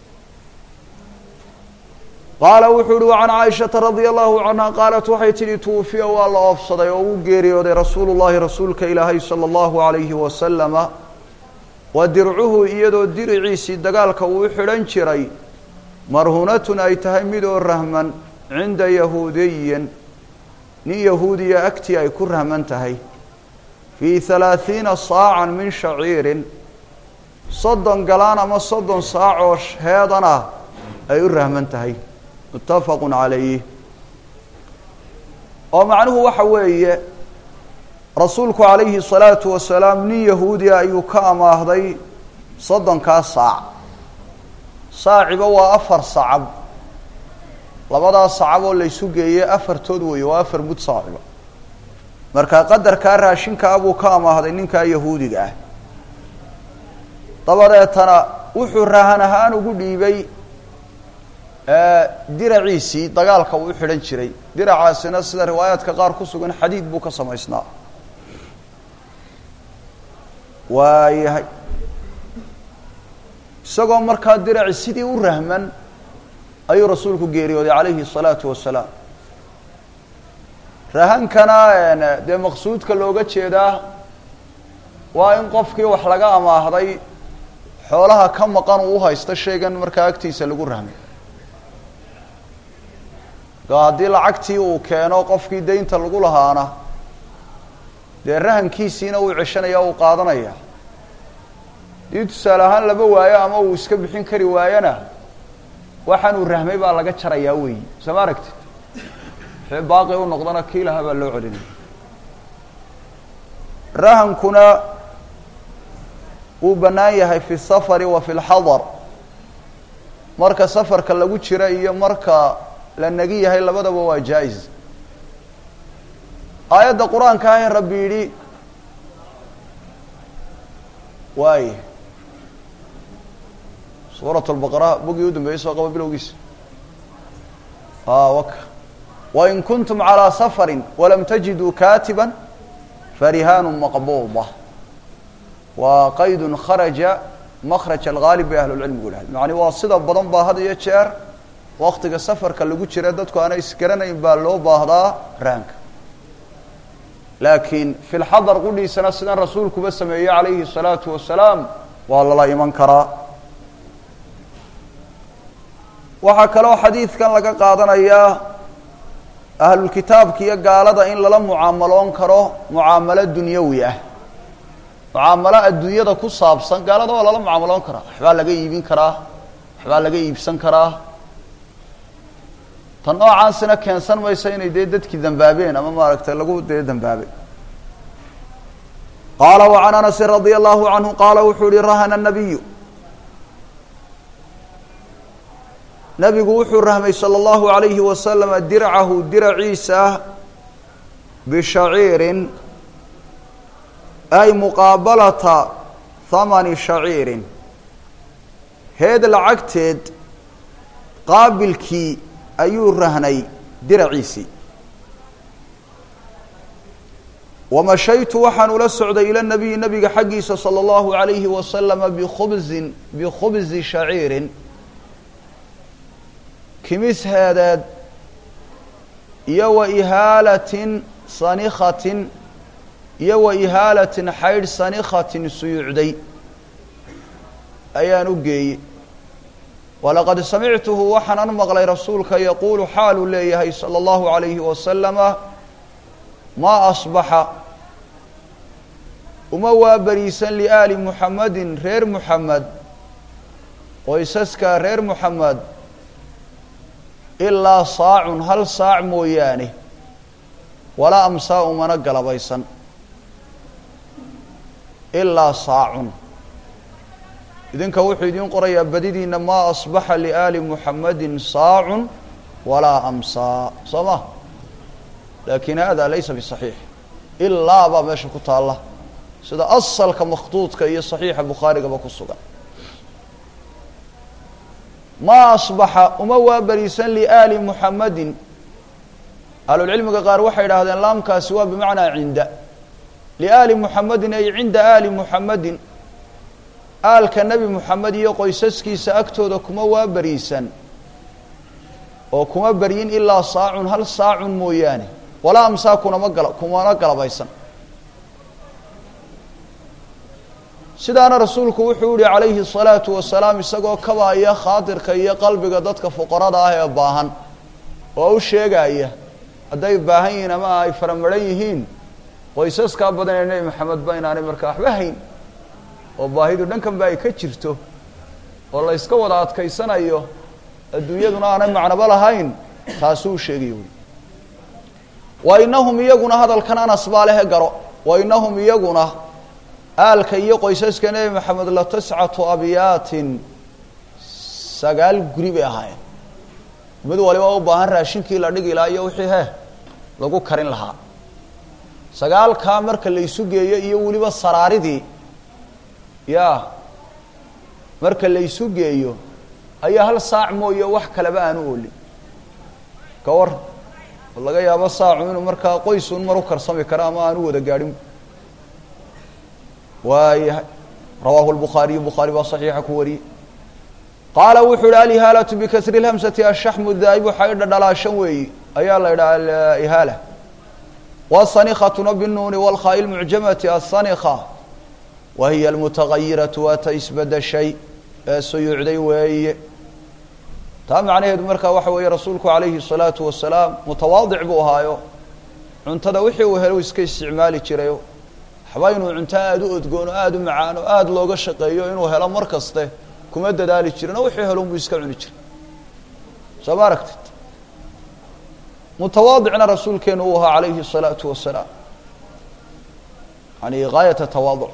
qaala wuxuu uhi wacan caaishata radia allahu canha qaalat waxay tidhi tuufiya waa la oofsaday oo uu geeriyooday rasuulu llahi rasuulka ilaahay sala allahu alayhi wasalama wa dircuhu iyadoo diriciisii dagaalka uu u xidhan jiray marhunatun ay tahay midoo rahman cinda yahuudiyin nin yahuudiya agtii ay ku rahman tahay fii halaahiina saacan min shaciirin soddon galaan ama soddon saac oo heedan ah ay u rahman tahay muttafaqu calayh oo macnuhu waxa weeye rasuulku calayhi salaatu wasalaam nin yahuudiya ayuu ka amaahday soddonkaa saac saaciba waa afar sacab labadaa sacab oo laysu geeyey afartood weeye waa afar mud saaciba marka qadarkaa raashinkaa buu ka amaahday ninkaa yahuudiga ah dabadeetana wuxuu rahan ahaan ugu dhiibay diraciisii dagaalka uu u xidhan jiray diracaasina sida riwaayaadka qaar ku sugan xadiid buu ka samaysnaa waayahay isagoo markaa diraci sidii u rahman ayuu rasuulku geeriyooday calayhi الsalaatu wasalaam rahankana dee maqsuudka looga jeedaa waa in qofkii wax laga amaahday xoolaha ka maqan uu uhaysto shaygan markaa agtiisa lagu rahmay haddii lacagtii uu keeno qofkii daynta lagu lahaana dee rahankiisiina uu ceshanaya uu qaadanaya haddii tusaale ahaan lama waayo ama uu iska bixin kari waayona waxaanuu rahmay baa laga jarayaa weeyi soo ma aragtid wixii baaqi u noqdana kii lahaa baa loo celinaya rahankuna wuu bannaan yahay fi safari wa fi lxadar marka safarka lagu jira iyo marka la negi yahay labadaba waa jaa-is aayadda qur-aanka ah ee rabbi yidhi waay suurat lbaqara bogii u dambeeyey soo qaba bilowgiisa waka wain kuntum calىa safari walam tajiduu katiba farihaanu maqbuuda waa qaydun kharaja makraj algaalib bay ahlulcilmigu dhahay macni waa sida badan baa had iyo jeer waktiga safarka lagu jira dadku aanay isgaranayn baa loo baahdaa raanka laakiin fi lxadar qudhiisana sidan rasuulkuba sameeyey calayhi الsalaatu wasalaam waa lala iman karaa waxaa kaloo xadiidkan laga qaadanayaa ahlulkitaabka iyo gaalada in lala mucaamaloon karo mucaamalo dunyawi ah mucaamalo adduunyada ku saabsan gaalada waa lala mucaamaloon karaa waxbaa laga iibin karaa waxbaa laga iibsan karaa tan noocaasina keensan maysa inay dee dadkii dambaabeen ama maaragtay lagu dee dambaabay qaala وعan anasi radي الlahu canhu qaala wuxuu yihi rahana الnabiyu nabigu wuxuu rahmay salى اllahu عalayhi wasalama dircahu diraciisa bishaciirin ay muqaabalata hamani shaciirin heed lacagteed qaabilkii ayuu rahnay diraciisii wamashaytu waxaan ula socday ila nabiyi nabiga xaggiisa salى اllahu عalayhi wasalama bikhubzin bikhubzi shaciirin kimis heedeed iyo wa ihaalatin sanikhatin iyo wa ihaalatin xaydh sanikhatin suyuucday ayaan u geeyey walaqad samictuhu waxaanan maqlay rasuulka yaquulu xaaluu leeyahay salى اllahu عalayhi wasalama maa asbaxa uma waa beriisan liaali muxamedin reer muxamed qoysaska reer muxamed ilaa saacun hal saac mooyaane walaa amsaa umana galabaysan ilaa saacun idinka wuxuu idiin qorayaa badidiina maa asbaxa liaali muxamedin saacun walaa amsaa soo ma laakin hada laysa bisaxiix ilaa baa meesha ku taalla sida asalka makhduudka iyo saxiixa bukhaarigaba ku sugan maa asbaxa uma waa beriisan liaali muxamedin ahlulcilmiga qaar waxay idhahdeen laamkaasi waa bimacnaa cinda liaali muxamedin ay cinda aali muxamedin aalka nebi muxamed iyo qoysaskiisa agtooda kuma waa beriisan oo kuma beryin ilaa saacun hal saacun mooyaane walaa amsaa kunama gala kumana galabaysan sidaana rasuulku wuxuu yihi calayhi الsalaatu wasalaam isagoo kabaaya khaatirka iyo qalbiga dadka fuqarada ah ee baahan oo u sheegaya hadday baahan yihiin ama ay faramaran yihiin qoysaskaa badan ee nebi maxamed ba inaanay markaa waxba hayn oo baahidu dhankan ba ay ka jirto oo la yska wada adkaysanayo adduunyaduna aanay macnobo lahayn taasuu sheegaya wy wa inahum iyaguna hadalkan anas baa lehe garo wa inahum iyaguna aalka iyo qoysaska nebi maxamed la tiscatu abyaatin sagaal guri bay ahaayeen mid waliba u baahan raashinkii la dhigi lahaa iyo wixii he lagu karin lahaa sagaalkaa marka la isu geeyo iyo weliba saraaridii ya marka la isu geeyo ayaa hal saac mooye wax kaleba aanu oolin ka war laga yaabo saacu inuu markaa qoysun mar u karsami karo ama aanu wada gaadhin waayahay rawaahu lbukhaariyu bukhaari baa saxiixa ku wariyey qaala wuxuu ihi alihaalatu bikasri lhamsati ashaxmu daa'ibu xaydha dhalaashan weeyi ayaa la yidhaha alihaala wasanikhatuna binuuni walkhaa'i lmucjamati asanikha wa hiya almutagayiratu waa ta isbedeshay ee suyuucday weeye taa macnaheedu markaa waxa weeye rasuulku calayhi الsalaatu wasalaam mutawaadic buu ahaayo cuntada wixii uu helo iska isticmaali jirayo waxba inuu cunto aada u odgoon oo aada u macaan oo aada looga shaqeeyo inuu helo mar kaste kuma dadaali jirin oo wixii helo unbuu iska cuni jiray soo ma aragtid mutawaadicna rasuulkeenu uu ahaa calayhi الsalaatu wasalaam yani gaayata tawaaduc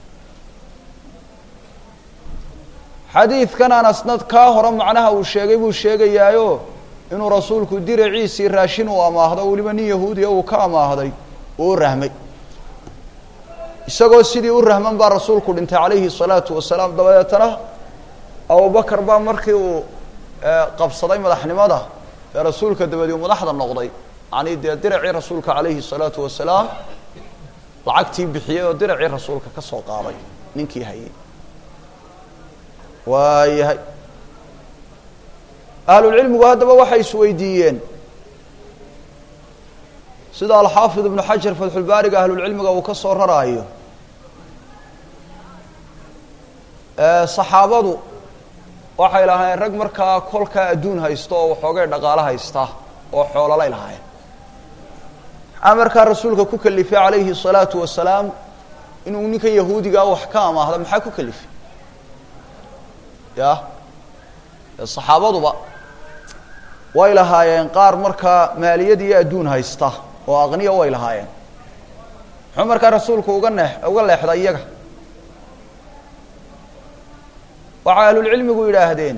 xadiidkan anasnad kaa hore macnaha uu sheegay buu sheegayaayo inuu rasuulku diraciisii raashin uu amaahdo weliba nin yahuudiya uu ka amaahday uu u rahmay isagoo sidii u rahman baa rasuulku dhintay calayhi الsalaatu wasalaam dabadeetana abubakar baa markii uu qabsaday madaxnimada ee rasuulka dabadii madaxda noqday yani dee diracii rasuulka calayhi الsalaatu wasalaam lacagtii bixiyey oo diracii rasuulka ka soo qaaday ninkii hayay waayahay ahlulcilmigu haddaba waxay isweydiiyeen sida alxaafid ibnu xajar fatxulbaariga ahlulcilmiga uu ka soo raraayo saxaabadu waxay lahaayeen rag markaa kolkaa adduun haysta oo waxoogay dhaqaalo haysta oo xoololay lahaayeen maxaa markaa rasuulka ku kalifay calayhi الsalaatu wasalaam inuu ninkan yahuudigaa wax ka amaahda maxaa ku kalifay ya saxaabaduba way lahaayeen qaar markaa maaliyad iyo adduun haysta oo aqniya way lahaayeen muxuu markaa rasuulku uga nee uga leexday iyaga waxay ahlulcilmigu yidhaahdeen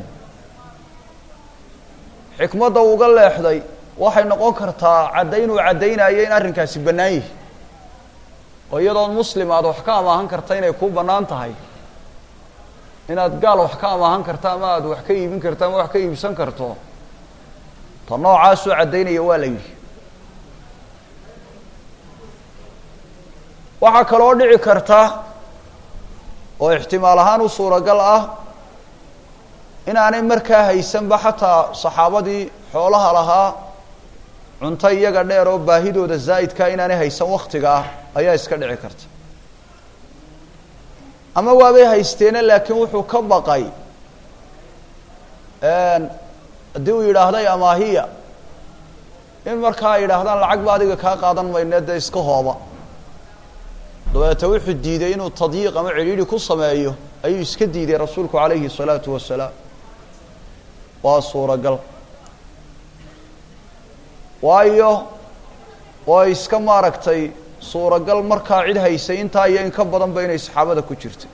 xikmadda uga leexday waxay noqon kartaa caddayn uu caddaynayo in arrinkaasi bannaan yihi oo iyadoon muslim aad wax ka amaahan karta inay kuu bannaan tahay inaad gaal wax ka amaahan karto ama aada wax ka iibin karto ama wax ka iibsan karto ta noocaasuu caddaynaya waa la yidhi waxaa kaloo dhici karta oo ixtimaal ahaan u suuragal ah inaanay markaa haysanba xataa saxaabadii xoolaha lahaa cunto iyaga dheer oo baahidooda zaa'idkaa inaanay haysan waktiga ah ayaa iska dhici karta ama waabay haysteene laakiin wuxuu ka baqay haddii uu yidhaahday amaahiya in markaa ay yidhaahdaan lacag ba adiga kaa qaadan mayne dee iska hooba dabeete wuxuu diiday inuu tadyiiq ama cidhiidhi ku sameeyo ayuu iska diiday rasuulku calayhi الsalaatu wasalaam waa suuragal waayo waa iska maaragtay suuragal markaa cid haysay intaa iyo in ka badanba inay saxaabada ku jirtay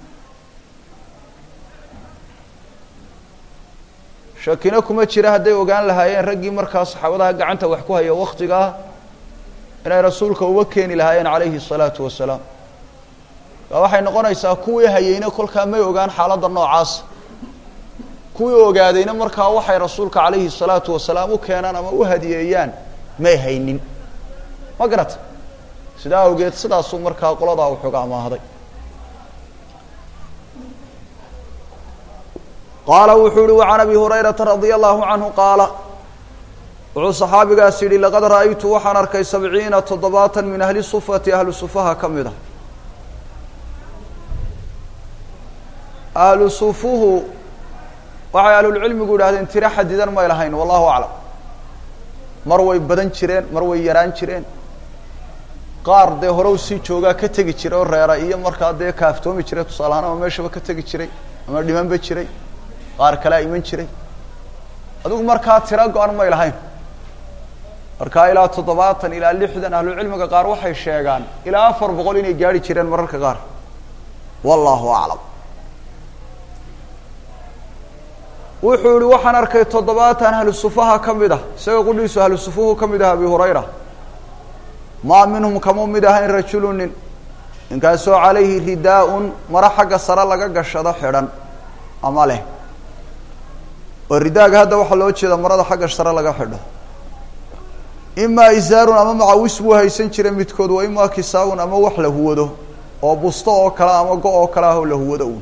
shakina kuma jira hadday ogaan lahaayeen raggii markaa saxaabadaha gacanta wax ku haya waktigaa inay rasuulka uga keeni lahaayeen calayhi الsalaatu wasalaam a waxay noqonaysaa kuwii hayeyna kolkaa may ogaan xaaladda noocaas kuwii ogaadayna markaa waxay rasuulka calayhi الsalaatu wasalaam u keenaan ama u hadiyeeyaan may haynin ma garata sidaa awgeed sidaasuu markaa qoladaa uxuga amaahday qaala wuxuu yihi وعan abi hurayrata radي الlahu canhu qaala wuxuu صaxaabigaas yidhi laqad ra'aytu waxaan arkay sabciina toddobaatan min ahli sufati ahlu sufaha ka mid a ahlu sufuhu waxay ahlulcilmigu yidhahdeen tiro xadidan may lahayn wallahu aclam mar way badan jireen mar way yaraan jireen qaar dee hore u sii joogaa ka tegi jiray oo reera iyo markaa dee kaaftoomi jiray tusaalahaan ama meeshaba ka tegi jiray ama dhimanba jiray qaar kalea iman jiray adigu markaa tiro go-an may lahayn markaa ilaa toddobaatan ilaa lixdan ahlucilmiga qaar waxay sheegaan ilaa afar boqol inay gaari jireen mararka qaar wallahu aclam wuxuu yihi waxaan arkay toddobaatan ahlu sufaha ka mid ah isaga qudhiisu ahlu sufuhu ka mid ah abi hurayra maa minhum kamuu mid ahayn rajulu nin ninkaasoo calayhi ridaa-un maro xagga sare laga gashado xidhan ama leh oo ridaaga hadda waxaa loo jeeda marada xagga sare laga xidho imaa isaarun ama macawis buu haysan jiray midkood wa imaa kisaawun ama wax la huwado oo busto oo kale ama go oo kale ah oo la huwado uun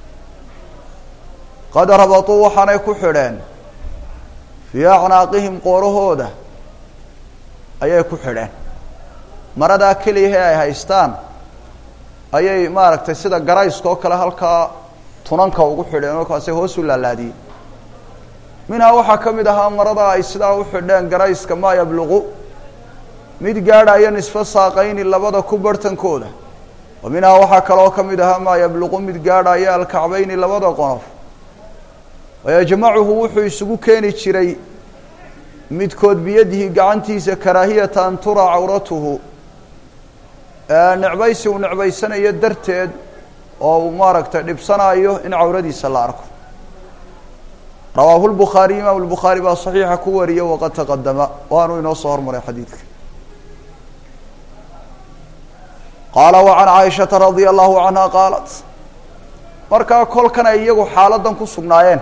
qad rabatuu waxaanay ku xidheen fii acnaaqihim qoorahooda ayay ku xidheen maradaa keliyahe ay haystaan ayay maaragtay sida garayska oo kale halkaa tunanka ugu xidheen markaasay hoos u laalaadiyeen minhaa waxaa ka mid ahaa marada ay sidaa u xidheen garayska maa yabluqu mid gaadhaya nisfo saaqayni labada ku barhtankooda wa minhaa waxaa kaloo ka mid ahaa maa yabluqu mid gaadhaya alkacbayni labada qonof wayajmacuhu wuxuu isugu keeni jiray midkood biyadihi gacantiisa karaahiyata an turaa cawratuhu necbaysi uu necbaysanayo darteed oo uu maaragtay dhibsanaayo in cawradiisa la arko rawaahu lbukhaariy imaam lbukhaari baa saxiixa ku wariya waqad taqadama waanu inoo soo hormaray xadiidka qaala wa can caaishata radia allahu canha qaalat markaa kolkan ay iyagu xaaladan ku sugnaayeen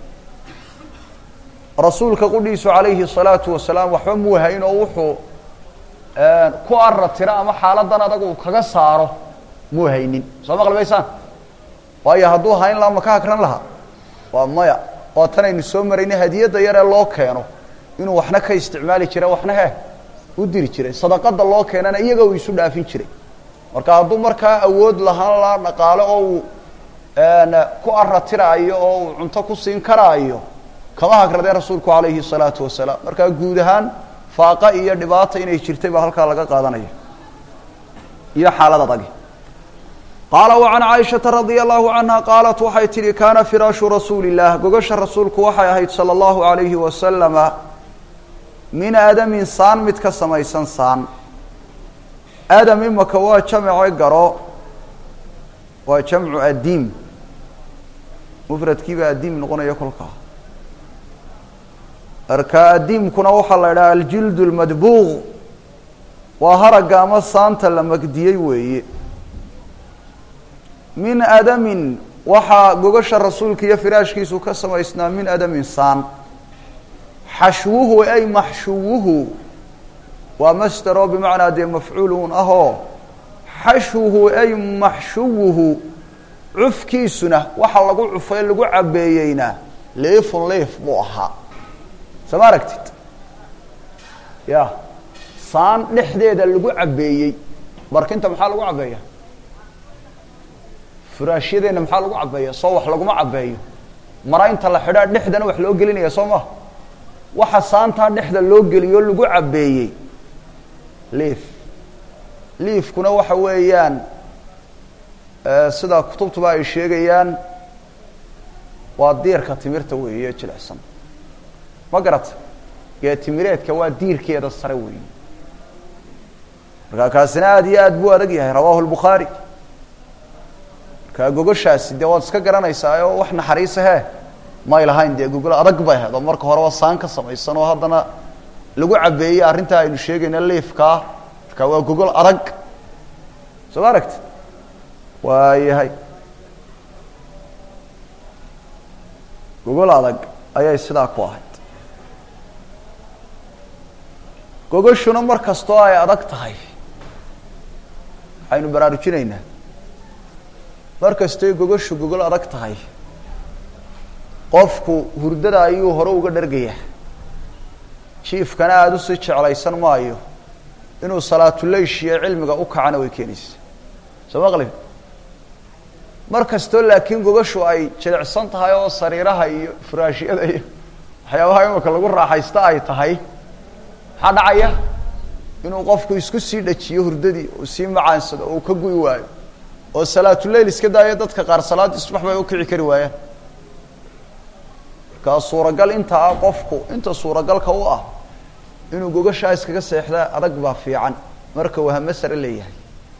rasuulka qudhiisu calayhi الsalaatu wasalaam waxba muu hayn oo wuxuu ku aratira ama xaaladan adag uu kaga saaro muu haynin soo ma qalbaysaan waayo hadduu hayn laha ma ka hakran lahaa waa maya waa tan aynu soo maraynay hadiyadda yaree loo keeno inuu waxna ka isticmaali jira waxna he u diri jiray sadaqada loo keenana iyaga uu isu dhaafin jiray marka hadduu markaa awood lahaan laha dhaqaale oo uu ku aratiraayo oo uu cunto ku siin karaayo kama hagradee rasuulku calayhi الsalaatu wasalaam markaa guud ahaan faaqa iyo dhibaata inay jirtay baa halkaa laga qaadanaya iyo xaalad adagi qaala wa can caaishata radia allahu canha qaalat waxay tihi kaana firaashu rasuuli illah gogasha rasuulku waxay ahayd salى allahu alayhi wasalama min aadamin saan mid ka samaysan saan aadam imaka waa jamce garo waa jamcu adiim mufradkiiba adiim noqonaya kolkaa marka adiimkuna waxaa la idhaha aljild lmadbuuq waa haragga ama saanta la magdiyey weeye min adamin waxaa gogasha rasuulka iyo firaashkiisu ka samaysnaa min adamin saan xashwuhu ay maxshuwuhu waa masderoo bimacnaa dee mafcuulun ahoo xashwuhu ay maxshuwuhu cufkiisuna waxa lagu cufay lagu cabeeyeyna liifun liif buu ahaa soo ma aragtid ya saan dhexdeeda lagu cabeeyey barkinta maxaa lagu cabeeya furaashyadeenna maxaa lagu cabeeya soo wax laguma cabeeyo maraynta la xidhaa dhexdana wax loo gelinaya soo ma waxa saantaa dhexda loo geliyo lagu cabeeyey liif liifkuna waxa weeyaan sida kutubtuba ay sheegayaan waa diirka timirta weeye jilicsan ma garata gee timireedka waa diirkeeda sare weeye markaa kaasina aada iyo aad buu adag yahay rawahu lbukhaari markaa gogoshaasi dee waad iska garanaysaa oo wax naxariisa he may lahayn dee gogol adag bay ahayd oo marka horeba saan ka samaysan oo haddana lagu cabeeyey arrintaa aynu sheegayna liifkaa markaa waa gogol adag soo ma aragti waayahay gogol adag ayay sidaa ku ahayd gogoshuna mar kastoo ay adag tahay waxaynu baraarujinaynaa mar kastoy gogoshu gogol adag tahay qofku hurdada ayuu hore uga dhargayaa jiifkana aada usii jeclaysan maayo inuu salaatuleysh iyo cilmiga u kacana way keenaysa soo maqlib mar kastoo laakiin gogashu ay jilicsan tahay oo sariiraha iyo furaashyada iyo waxyaabaha imika lagu raaxaysta ay tahay maxaa dhacaya inuu qofku isku sii dhajiyo hurdadii oo sii macaansado oo uu ka gu'i waayo oo salaatuleyl iska daayo dadka qaar salaaddii subax bay ukici kari waayaan markaa suuragal inta ah qofku inta suuragalka u ah inuu gogashaa iskaga seexdaa adag baa fiican marka uu hame sare leeyahay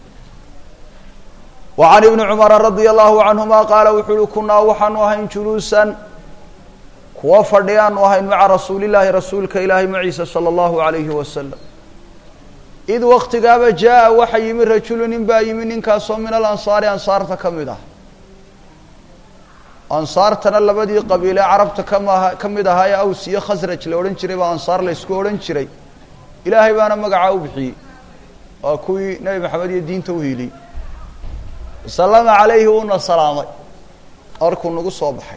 wa can ibni cumara radia allahu canhuma qaala wuxuu uhi kunaa waxaanu ahayn juluusan kuwa fadhiyaanu ahayn maca rasuulillaahi rasuulka ilaahay maciisa sala allahu alayhi wasalam id waktigaaba jaa waxa yimi rajulu nin baa yimi ninkaasoo min alansaari ansaarta ka mid ah ansaartana labadii qabiile carabta kama ka mid ahaa ee aws iyo khasraj la odhan jiray baa ansaar la ysku odhan jiray ilaahay baana magacaa u bixiyey waa kuwii nebi maxamed iyo diinta u hiiliyey salama calayhi uuna salaamay markuu nagu soo baxay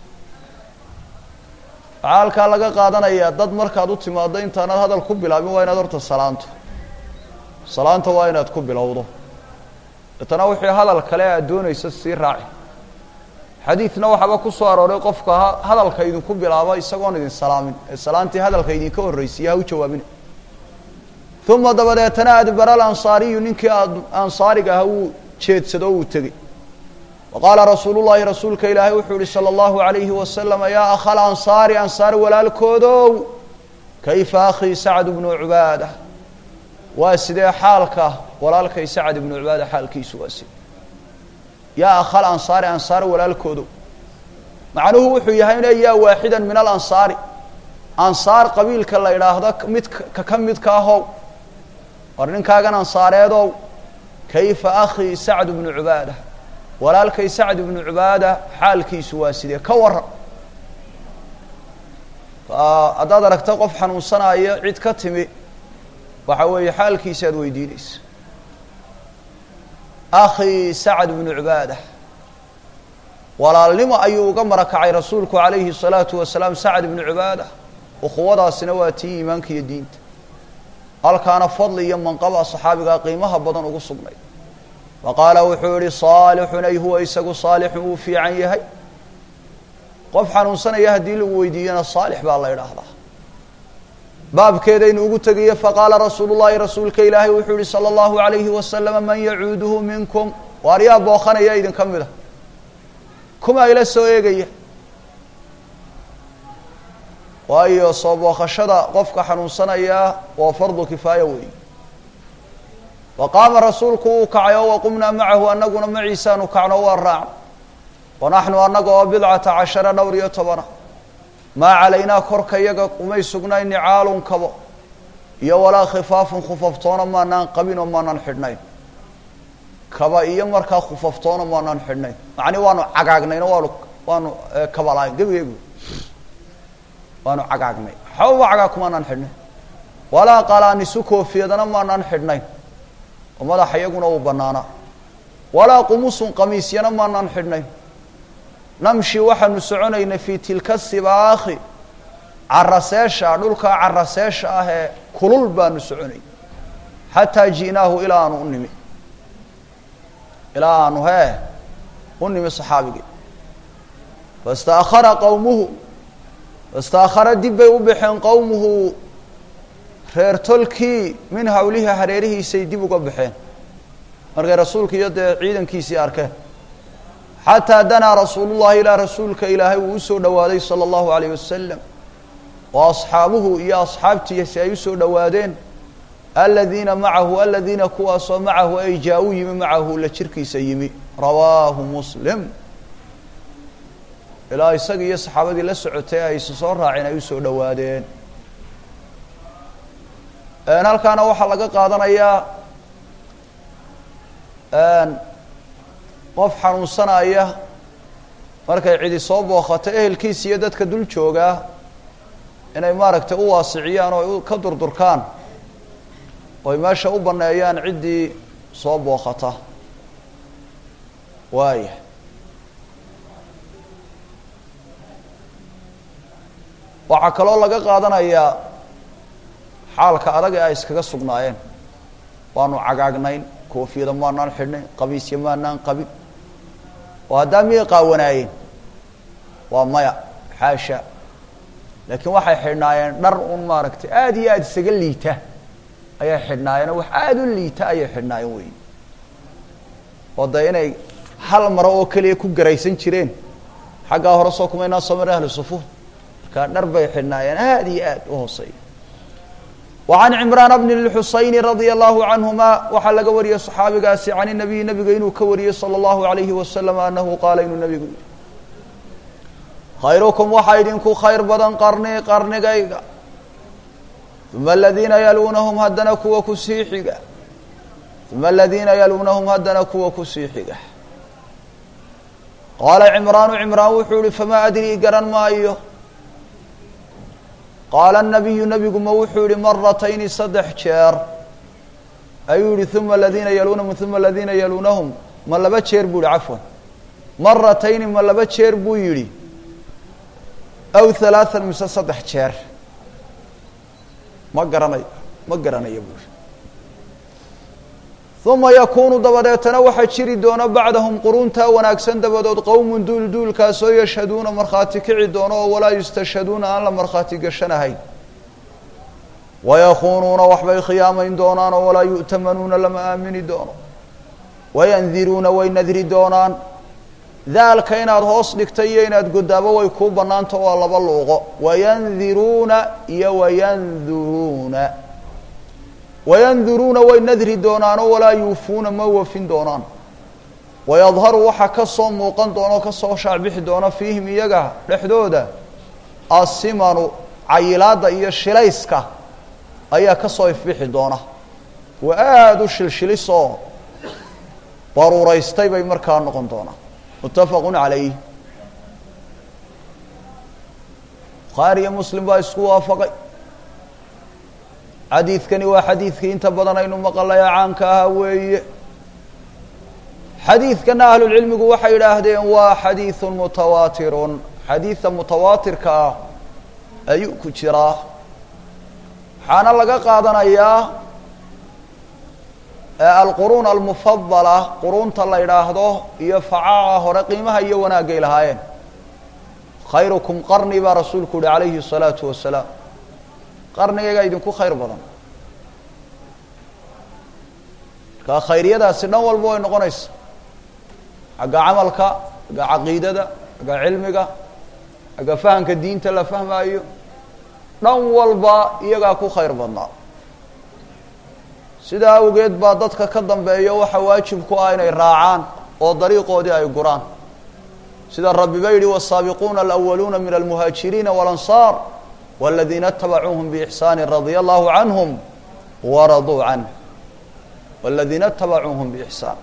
waxaa halkaa laga qaadanayaa dad markaad u timaaddo intaanaad hadal ku bilaabin waa inaad horta salaanto salaanta waa inaad ku bilowdo deetana wixii hadal kale aad doonaysa sii raaci xadiidna waxaaba ku soo arooray qofka hadalka idinku bilaaba isagoon idin salaamin ee salaantii hadalka idinka horreysiiya ha u jawaabina uma dabadeetana adbara alansaariyu ninkii ansaariga aha wuu jeedsado o uu tegey wa qaala rasuulu llahi rasuulka ilaahay wuxuu yihi salى اllahu alayhi wasalama yaa akhal ansaari ansaar walaalkoodow kayfa akhii sacd bnu cubaada waa sidee xaalka walaalkay sacd ibnu cubaada xaalkiisu waa side yaa akhal ansaari ansaar walaalkoodo macnuhu wuxuu yahay ina yaa waaxida min alansaari ansaar qabiilka la idhaahdo mid ka ka midka ahow war ninkaagan ansaareedow kayfa akhii sacd bnu cubaada walaalkay sacd ibnu cubaada xaalkiisu waa sidee ka waran haddaad aragta qof xanuunsanayo cid ka timi waxa weeye xaalkiisa aad weydiinaysa akhii sacd bnu cubaada walaalnimo ayuu uga marakacay rasuulku calayhi الsalaatu wasalaam sacd ibnu cubaada ukhuwadaasina waa tii iimaanka iyo diinta halkaana fadli iyo manqaba saxaabigaa qiimaha badan ugu sugnay wa qaala wuxuu yihi saalixun ay huwa isagu saalixun wuu fiican yahay qof xanuunsanaya haddii lagu weydiiyana saalix baa la idhaahdaa baabkeedaynu ugu tegaye faqaala rasuulu llahi rasuulka ilaahay wuxuu yihi salى اllahu alayhi wasalama man yacuuduhu minkum waar yaa booqanaya idinka mid a kuma ila soo eegaya waayo soo booqashada qofka xanuunsanaya waa fardu kifaaya weey wa qaama rasuulku uu kacay oo waqumnaa macahu anaguna maciisaanu kacno waa raacno wanaxnu annaga oo bidcata cashara dhowr iyo tobana maa calaynaa korka yaga umay sugnayn nicaalun kabo iyo walaa khifaafun khufaftoona maanaan qabin oo maanaan xidhnayn kaba iyo markaa khufaftoona maanaan xidhnayn macni waanu cagaagnayno waanu waanu kabalahayn gebigeegu waanu cagaagnay waxbaba cagaag kumaanaan xidhnayn walaa qalaanisu koofiyadana maanaan xidhnayn oo madaxa iyaguna uu banaanaa walaa qumusun qamiisyana maanaan xidhnayn namshi waxaanu soconaynay fii tilka sibaakhi caraseesha dhulkaa caraseesha ah ee kulul baanu soconay xataa ji'naahu ilaa aanu u nimi ilaa aanu hee u nimi saxaabigii faistaakhara qowmuhu faistaakhara dib bay u baxeen qowmuhu reer tolkii min hawlihi hareerihiisay dib uga baxeen markay rasuulka iyo dee ciidankiisii arkeen xataa danaa rasuulullahi ilaa rasuulka ilaahay uu usoo dhowaaday sala allahu alayh wasalam oo asxaabuhu iyo asxaabtiisi ay usoo dhowaadeen aladiina macahu aladiina kuwaasoo macahu ay jaa-u yimi macahu la jirkiisa yimi rawaahu muslim ilaa isaga iyo saxaabadii la socotay ay is soo raaceen ay usoo dhowaadeen halkaana waxaa laga qaadanayaa qof xanuunsanaya markay cidi soo booqato ehelkiisa iyo dadka dul joogaa inay maaragtay u waasiciyaan oo ay ka durdurkaan oo ay meesha u baneeyaan ciddii soo booqata waaya waxaa kaloo laga qaadanayaa xaalka adag ee ay iskaga sugnaayeen waanu cagaagnayn koofiyada maanaan xidhnayn qabiisya maanaan qabin oo haddaa miyay qaawanaayeen waa maya xaasha laakiin waxay xidhnaayeen dhar un maaragtay aada iyo aada isaga liita ayay xidhnaayeen oo wax aada u liita ayay xidhnaayeen wey oo de inay hal maro oo keliya ku garaysan jireen xaggaa hore soo kuma inaa soo mara ahlu sufuud markaa dhar bay xidhnaayeen aada iyo aada u hooseeya وعن عمrان بن الحuseين رضي الله عنهma waxaa laga wariyey صxaabigaasi عن النبي نبiga inuu ka wariyey صلى الله عليه وسلم أنه qaala inuu نبigu yihi khayركم waxaa idinku khayr badan qarni qarnigayga ثuma الذiina yalunahم haddana kuwa kusii xiga ثuma الذiina yalunahم haddana kuwa kusii xiga qaala عمrاan عمrاan wuxuu yihi fama adrي garan maayo qaala الnabiyu nebigu ma wuxuu yihi maratayni saddex jeer ayuu yihi uma aladiina yalunahum uma aladiina yalunahum ma laba jeer buu yihi cafwan maratayni ma laba jeer buu yidhi aw halaathan mise saddex jeer ma garanayo ma garanayo buu yihi uma yakunu dabadeetana waxaa jiri doona bacdahum quruntaa wanaagsan dabadood qowmun duul duulkaasoo yashhaduuna markhaati kici doono oo walaa yustashhaduuna aan la markhaati gashanahayn wayakuunuuna waxbay khiyaamayn doonaan oo walaa yu'tamanuuna lama aamini doono wayandiruuna way nadri doonaan daalka inaad hoos dhigta iyo inaad godaabo way kuu bannaanta waa laba luuqo wayandiruuna iyo wayanduruuna wayanduruuna way nadri doonaanoo walaa yuufuuna ma wafin doonaan wayadharu waxaa ka soo muuqan doona oo kasoo shaacbixi doona fiihim iyaga dhexdooda asimanu cayilaadda iyo shilayska ayaa kasoo ifbixi doona waa aada u shilshilisoo baruuraystay bay markaa noqon doonaa muttafaqu calayh bukhaari iyo muslim baa isku waafaqay xadiidkani waa xadiidkii inta badan aynu maqalaya caanka ahaa weeye xadiidkana ahlulcilmigu waxay yidhaahdeen waa xadiidun mutawaatirun xadiida mutawaatirka ah ayuu ku jiraa waxaana laga qaadanayaa alquruun almufadala quruunta la yidhaahdo iyo facaaca hore qiimaha iyo wanaagay lahaayeen khayrukum qarni baa rasuulku yihi calayhi الsalaatu wasalaam qarnigaygaa idinku khayr badan markaa khayryadaasi dhan walba way noqonaysa xagga camalka xagga caqiidada xagga cilmiga xagga fahamka diinta la fahmaayo dhan walba iyagaa ku khayr badnaa sidaa awgeed baa dadka ka dambeeya waxa waajib ku ah inay raacaan oo dariiqoodii ay guraan sida rabbiba yidhi والsaabiquuna alأwaluuna min almuhaajiriina walansaar wاladiina اtabacuuhum bإxsaani radia allahu canhum waraduu canh wاladiina اtabacuuhum bإxsaan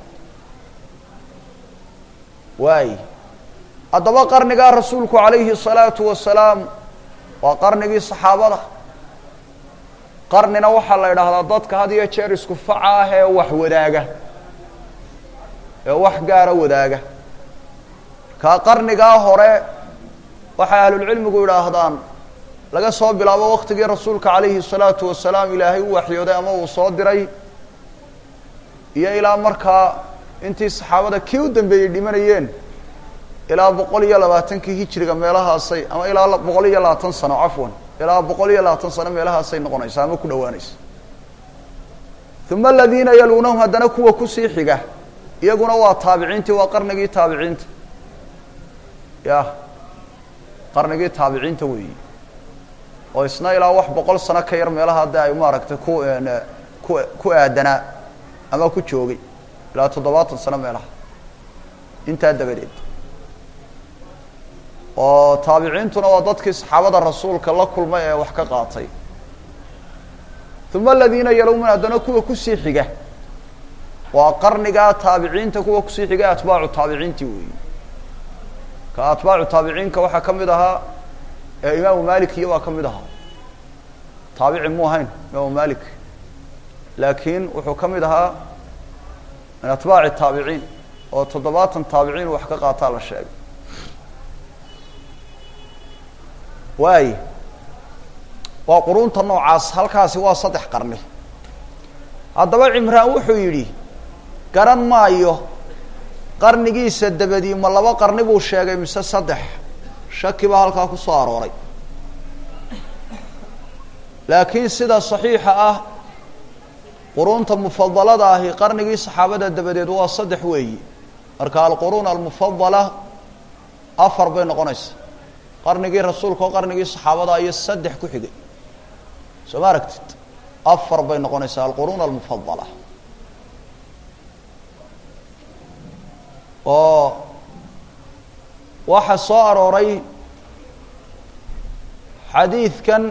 waay haddaba qarnigaa rasuulku calayhi الsalaatu wasalaam waa qarnigii saxaabada qarnina waxaa la idhaahdaa dadka had iyo jeer isku faca ah ee wax wadaaga ee wax gaara wadaaga kaa qarnigaa hore waxay ahlulcilmigu idhaahdaan laga soo bilaabo waktigii rasuulka calayhi الsalaatu wasalaam ilaahay u waxyooday ama uu soo diray iyo ilaa markaa intii saxaabada kii u dambeeyey dhimanayeen ilaa boqol iyo labaatankii hijriga meelahaasay ama ilaa boqol iyo labaatan sano cafwan ilaa boqol iyo labaatan sano meelahaasay noqonaysa ama ku dhawaanaysa uma aladiina yaluunahum haddana kuwa kusii xiga iyaguna waa taabiciintii waa qarnigii taabiciinta ya qarnigii taabiciinta weeyi oo isna ilaa wax boqol sano ka yar meelaha de ay maaragtay ku ku ku aadanaa ama ku joogay ilaa toddobaatan sano meelaha intaa dabadeed oo taabiciintuna waa dadkii saxaabada rasuulka la kulmay ee wax ka qaatay uma aladiina yalowman haddana kuwa kusii xiga waa qarnigaa taabiciinta kuwa kusii xiga atbaacu taabiciintii weeyi ka atbaacu taabiciinka waxaa ka mid ahaa ee imaamu malik iyo waa ka mid ahaa taabici mu ahayn imaamu malik laakiin wuxuu ka mid ahaa min atbaaci taabiciin oo toddobaatan taabiciin wax ka qaataa la sheegay waay waa qurunta noocaas halkaasi waa saddex qarni haddaba cimraan wuxuu yidhi garan maayo qarnigiisa dabadii ma laba qarni buu sheegay mise saddex shaki baa halkaa ku soo arooray laakiin sida saxiixa ah qurunta mufadalada ahi qarnigii saxaabada dabadeed waa saddex weeyi marka alquruun almufadala afar bay noqonaysa qarnigii rasuulka oo qarnigii saxaabada iyo saddex ku xigay soo ma aragtid afar bay noqonaysaa alquruun almufadala oo waxaa soo arooray xadiidkan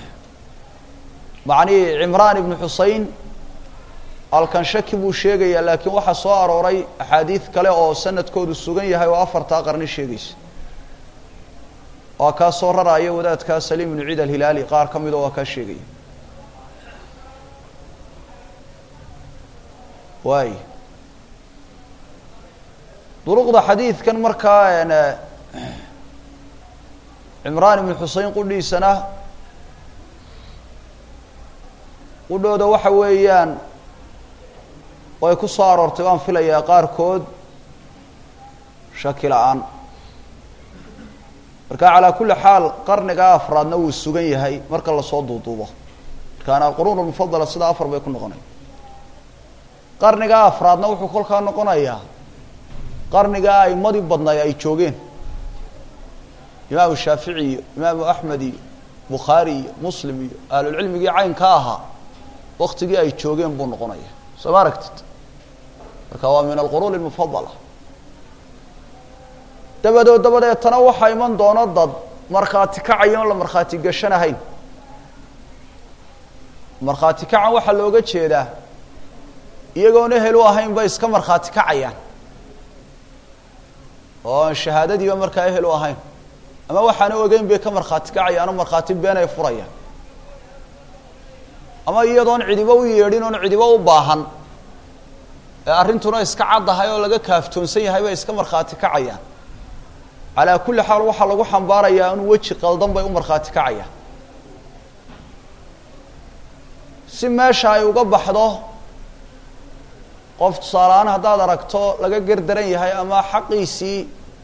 macnii cimraan ibnu xusein alkan shaki buu sheegayaa laakiin waxaa soo arooray axaadiid kale oo sanadkoodu sugan yahay oo afartaa qarni sheegaysa waa kaa soo raraya wadaadkaa saliim ibnu ciid alhilaali qaar ka mida waa kaa sheegaya waay duruqda xadiidkan markaa cimraan ibnu xusein qudhiisana qudhooda waxa weeyaan way ku soo aroortay waan filayaa qaarkood shaki la-aan marka calaa kulli xaal qarnigaa afraadna wuu sugan yahay marka lasoo duuduubo markaana alquruun almufadala sidaa afar bay ku noqonaya qarnigaa afraadna wuxuu kolkaa noqonayaa qarnigaa aimadii badnay ay joogeen imaamu shaafici iyo imaamu axmed iyo bukhaari iyo muslim iyo ahlulcilmigii caynka ahaa waktigii ay joogeen buu noqonaya soo ma aragtid marka waa min alquruun almufadala dabadood dabadeetana waxaa iman doono dad markhaati kacayo on la markhaati gashanahayn markhaati kacan waxaa looga jeedaa iyagoon ehel u ahayn bay iska markhaati kacayaan oo aan shahaadadiiba markaa ehel u ahayn ama waxaana ogeyn bay ka markhaati kacayaan oo markhaati been ay furayaan ama iyadoon cidibo u yeedhin oon cidibo u baahan ee arrintuna iska caddahay oo laga kaaftoonsan yahay bay iska markhaati kacayaan calaa kulli xaal waxaa lagu xambaarayaa in weji qaldan bay u markhaati kacayaan si meesha ay uga baxdo qof tusaaleaan haddaad aragto laga gardaran yahay ama xaqiisii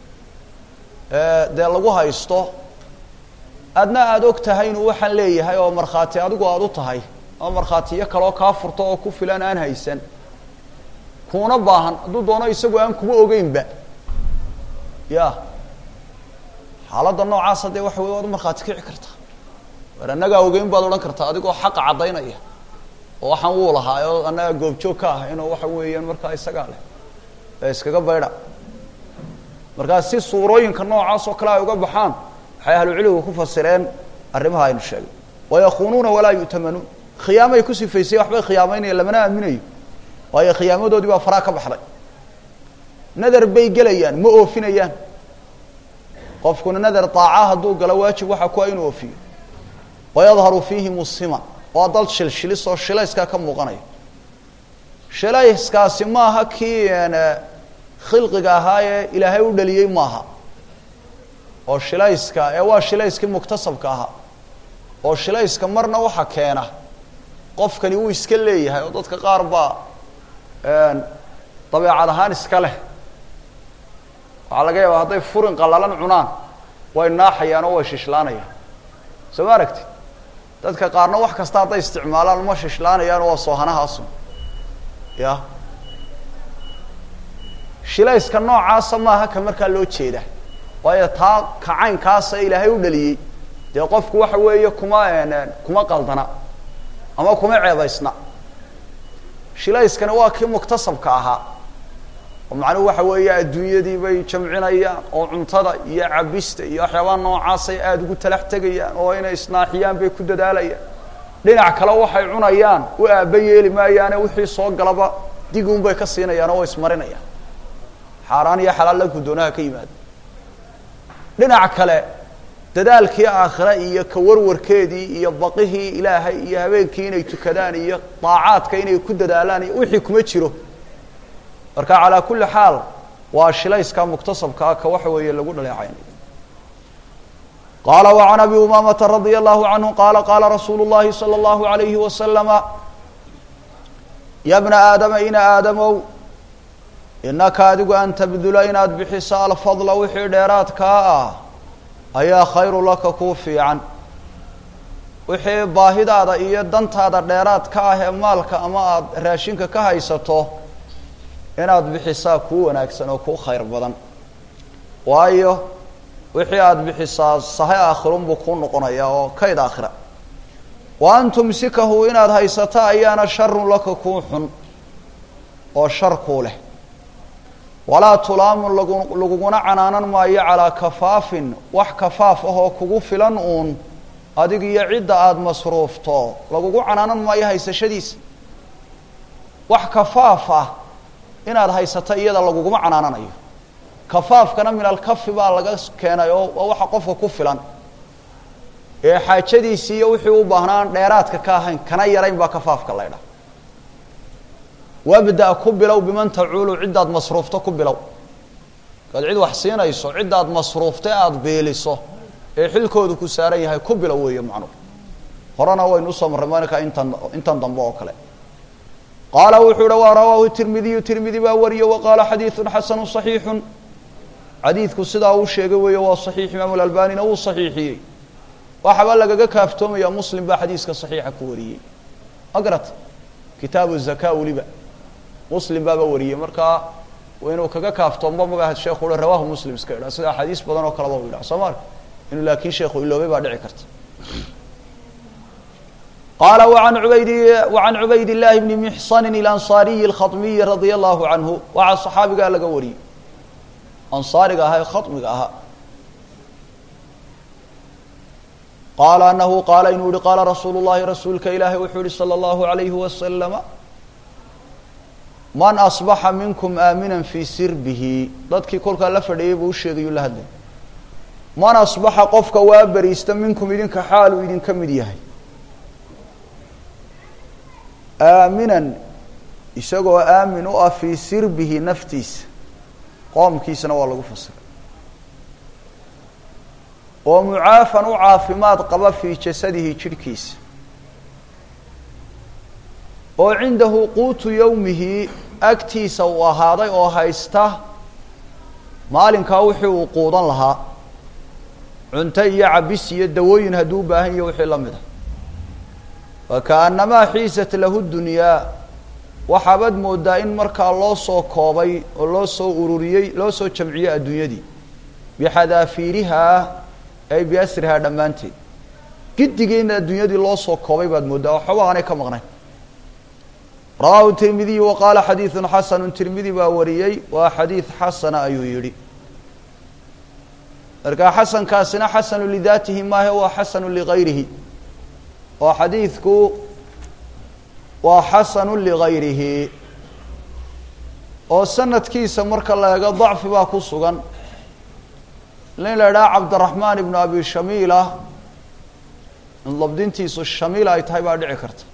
dee lagu haysto adna aada og tahay inuu waxaan leeyahay oo markhaati adigu aada u tahay ama markhaatiyo kaloo kaa furto oo ku filan aan haysan kuuna baahan hadduu doono isagu aan kuma ogeynba ya xaaladda noocaasa dee waxa wey waad u markhaati kici kartaa war annagaa ogeyn baad odhan kartaa adigoo xaqa caddaynaya oo waxaan wuu lahaa oo annagaa goobjoog ka ah inuu waxa weeyaan markaa isagaa leh ee iskaga baydha markaa si suurooyinka noocaas oo kale ay uga baxaan waxay ahlucilmigu ku fasireen arrimaha aynu sheegay wayakuunuuna walaa yu'tamanuun khiyaamay ku sifaysay waxbay khiyaamaynaya lamana aaminayo waayo khiyaamadoodii baa faraa ka baxday nadar bay gelayaan ma oofinayaan qofkuna nadar daaca hadduu galo waajib waxaa ku a inuu oofiyo wayadharu fiihi musima waa dal shilshilis oo shilayskaa ka muuqanaya shilayskaasi maaha kii khilqiga ahaa ee ilaahay u dhaliyey maaha oo shilayska ee waa shilayskii muktasabka ahaa oo shilayska marna waxa keena qofkani wuu iska leeyahay oo dadka qaar baa dabeecad ahaan iska leh waxaa laga yaabaa hadday furin qallalan cunaan way naaxayaan oo way shishlaanayaan soo ma aragtid dadka qaarna wax kasta hadday isticmaalaan uma shishlaanayaan waa soohanahaasun ya shilayska noocaasa maaha ka markaa loo jeeda waayo taa kacaynkaasa ilaahay u dhaliyey dee qofku waxa weeye kuma kuma qaldana ama kuma ceebaysna shilayskani waa kii muktasabka ahaa oo macnuhu waxa weeye adduunyadii bay jamcinayaan oo cuntada iyo cabista iyo waxyaabaha noocaasay aada ugu talax tegayaan oo inay isnaaxiyaan bay ku dadaalayaan dhinac kale waxay cunayaan u aaba yeeli maayaane wixii soo galaba diguun bay ka siinayaan oo way ismarinayaan xaaraan iyo xalaal la guddoonaha ka yimaada dhinac kale dadaalkii aakhire iyo ka warwarkeedii iyo baqihii ilaahay iyo habeenkii inay tukadaan iyo daacaadka inay ku dadaalaan iyo wixii kuma jiro marka calaa kulli xaal waa shilayska muktasabka ah ka waxa weeye lagu dhaleecaynay qaala وعan abi umamata radia allahu canhu qaala qaala rasuulu اllahi salى اllahu عalayhi wasalama ya bna aadama ina aadamow inaka adigu an tabdula inaad bixiso alfadla wixii dheeraadkaa ah ayaa khayru laka kuu fiican wixii baahidaada iyo dantaada dheeraad ka ah ee maalka ama aada raashinka ka haysato inaad bixisaa kuu wanaagsan oo kuu khayr badan waayo wixii aada bixisaa sahay aakhirunbuu kuu noqonayaa oo kayd aakhira wa an tumsikahu inaad haysato ayaana sharun laka kuu xun oo shar kuu leh walaa tulaamun lagu laguguna canaanan maayo calaa kafaafin wax kafaaf ahoo kugu filan uun adig iyo cidda aada masruufto lagugu canaanan maayo haysashadiisa wax kafaaf ah inaad haysato iyada laguguma canaananayo kafaafkana min alkafi baa laga keenay oo waa waxa qofka ku filan ee xaajadiisii iyo wixii u baahnaan dheeraadka ka ahayn kana yarayn baa kafaafka laydha wabda ku bilow biman tacuulu ciddaad masruufto ku bilow markaad cid wax siinayso ciddaad masruufta aada beeliso ee xilkoodu ku saaran yahay ku bilow weeye macnuhu horena waynu usoo marray maalinka intan intan dambe oo kale qaala wuxuu uhi waa rawaahu tirmidiyu tirmidi baa wariye wa qaala xadiidun xasanu صaxiixun xadiidku sidaa uu sheegay weeye waa صaxiix imaamu lalbanina wuu صaxiixiyey waxaba lagaga kaaftoomaya muslim baa xadiiska صaxiixa ku wariyey magrat kitaabu zaka weliba muslim baaba wariyey markaa inuu kaga kaaftoomba magaha sheekhu uhi rawaahu muslim iska idhaa sida axaadiis badan oo kaleba u yidhaha soo ma arka inuu laakiin sheekhu iloobay baa dhici karta qaala waan ubayd wacan cubayd llaahi bni mixsani ilansaariyi alkhaطmiyi radia allahu canhu waxaa saxaabigaa laga wariyey ansaariga ahaa ee khaطmiga ahaa qaala anahu qaala inuu yihi qaala rasuulu llahi rasuulka ilaahi wuxuu yihi salى اllahu alayhi wasalama man asbaxa minkum aaminan fii sirbihi dadkii kolkaa la fadhiyey buu u sheegayuu la hadlay man asbaxa qofka waa beriista minkum idinka xaaluu idinka mid yahay aaminan isagoo aamin u ah fii sirbihi naftiisa qoomkiisana waa lagu fasiray oo mucaafan u caafimaad qaba fii jasadihi jidhkiisa oo cindahu quutu yowmihi agtiisa uu ahaaday oo haysta maalinkaa wixii uu quudan lahaa cunto iyo cabis iyo dawooyin hadduu u baahan yaho wixii la mid a wakaannamaa xiisat lahu dunyaa waxaabaad moodaa in markaa loo soo koobay oo loo soo ururiyey loo soo jamciyey adduunyadii bixadaafiirihaa ay biasrihaa dhammaanteed giddigeena adduunyadii loo soo koobay baad moodaa waxba aanay ka maqnayn rawaahu tirmidiy wa qaala xadiidun xasanu tirmidi baa wariyey waa xadiid xasana ayuu yidhi markaa xasankaasina xasanu lidaatihi maahe waa xasanu ligayrihi oo xadiidku waa xasanu ligayrihi oo sanadkiisa marka la eego dacfi baa ku sugan in la idhaha cabdiraxmaan ibnu abi shamiila in dabdintiisu shamiila ay tahay baa dhici karta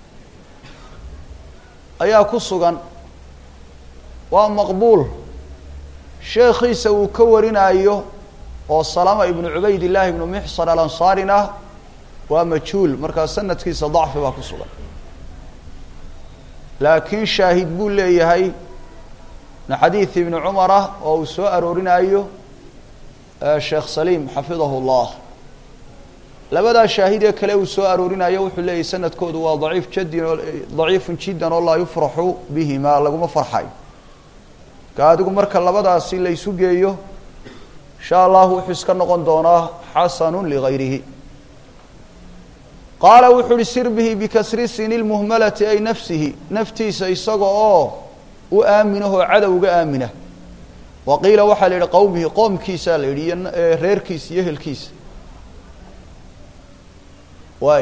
ayaa ku sugan waa maqbuul sheekhiisa uu ka warinayo oo salama ibnu cubayd illaahi ibnu mixsan alansaarina waa majhuul markaa sanadkiisa dacfi baa ku sugan laakiin shaahid buu leeyahay min xadiid ibni cumar ah oo uu soo aroorinayo sheekh saliim xafidahu llah labadaa shaahid ee kale uu soo aroorinayo wuxuu leeyahy sanadkoodu waa daciif jadin oo daciifun jiddan oo laa yufraxu bihima laguma farxayo ka adigu marka labadaasi la ysu geeyo insha allahu wuxuu iska noqon doonaa xasanu ligayrihi qaala wuxuu uhi sirbihi bikasri sini lmuhmalati ay nafsihi naftiisa isaga oo u aaminahoo cadowga aamina wa qiila waxaa la yidhi qowmihi qoomkiisaa la yidhi iyo reerkiisa iyo ehelkiisa waay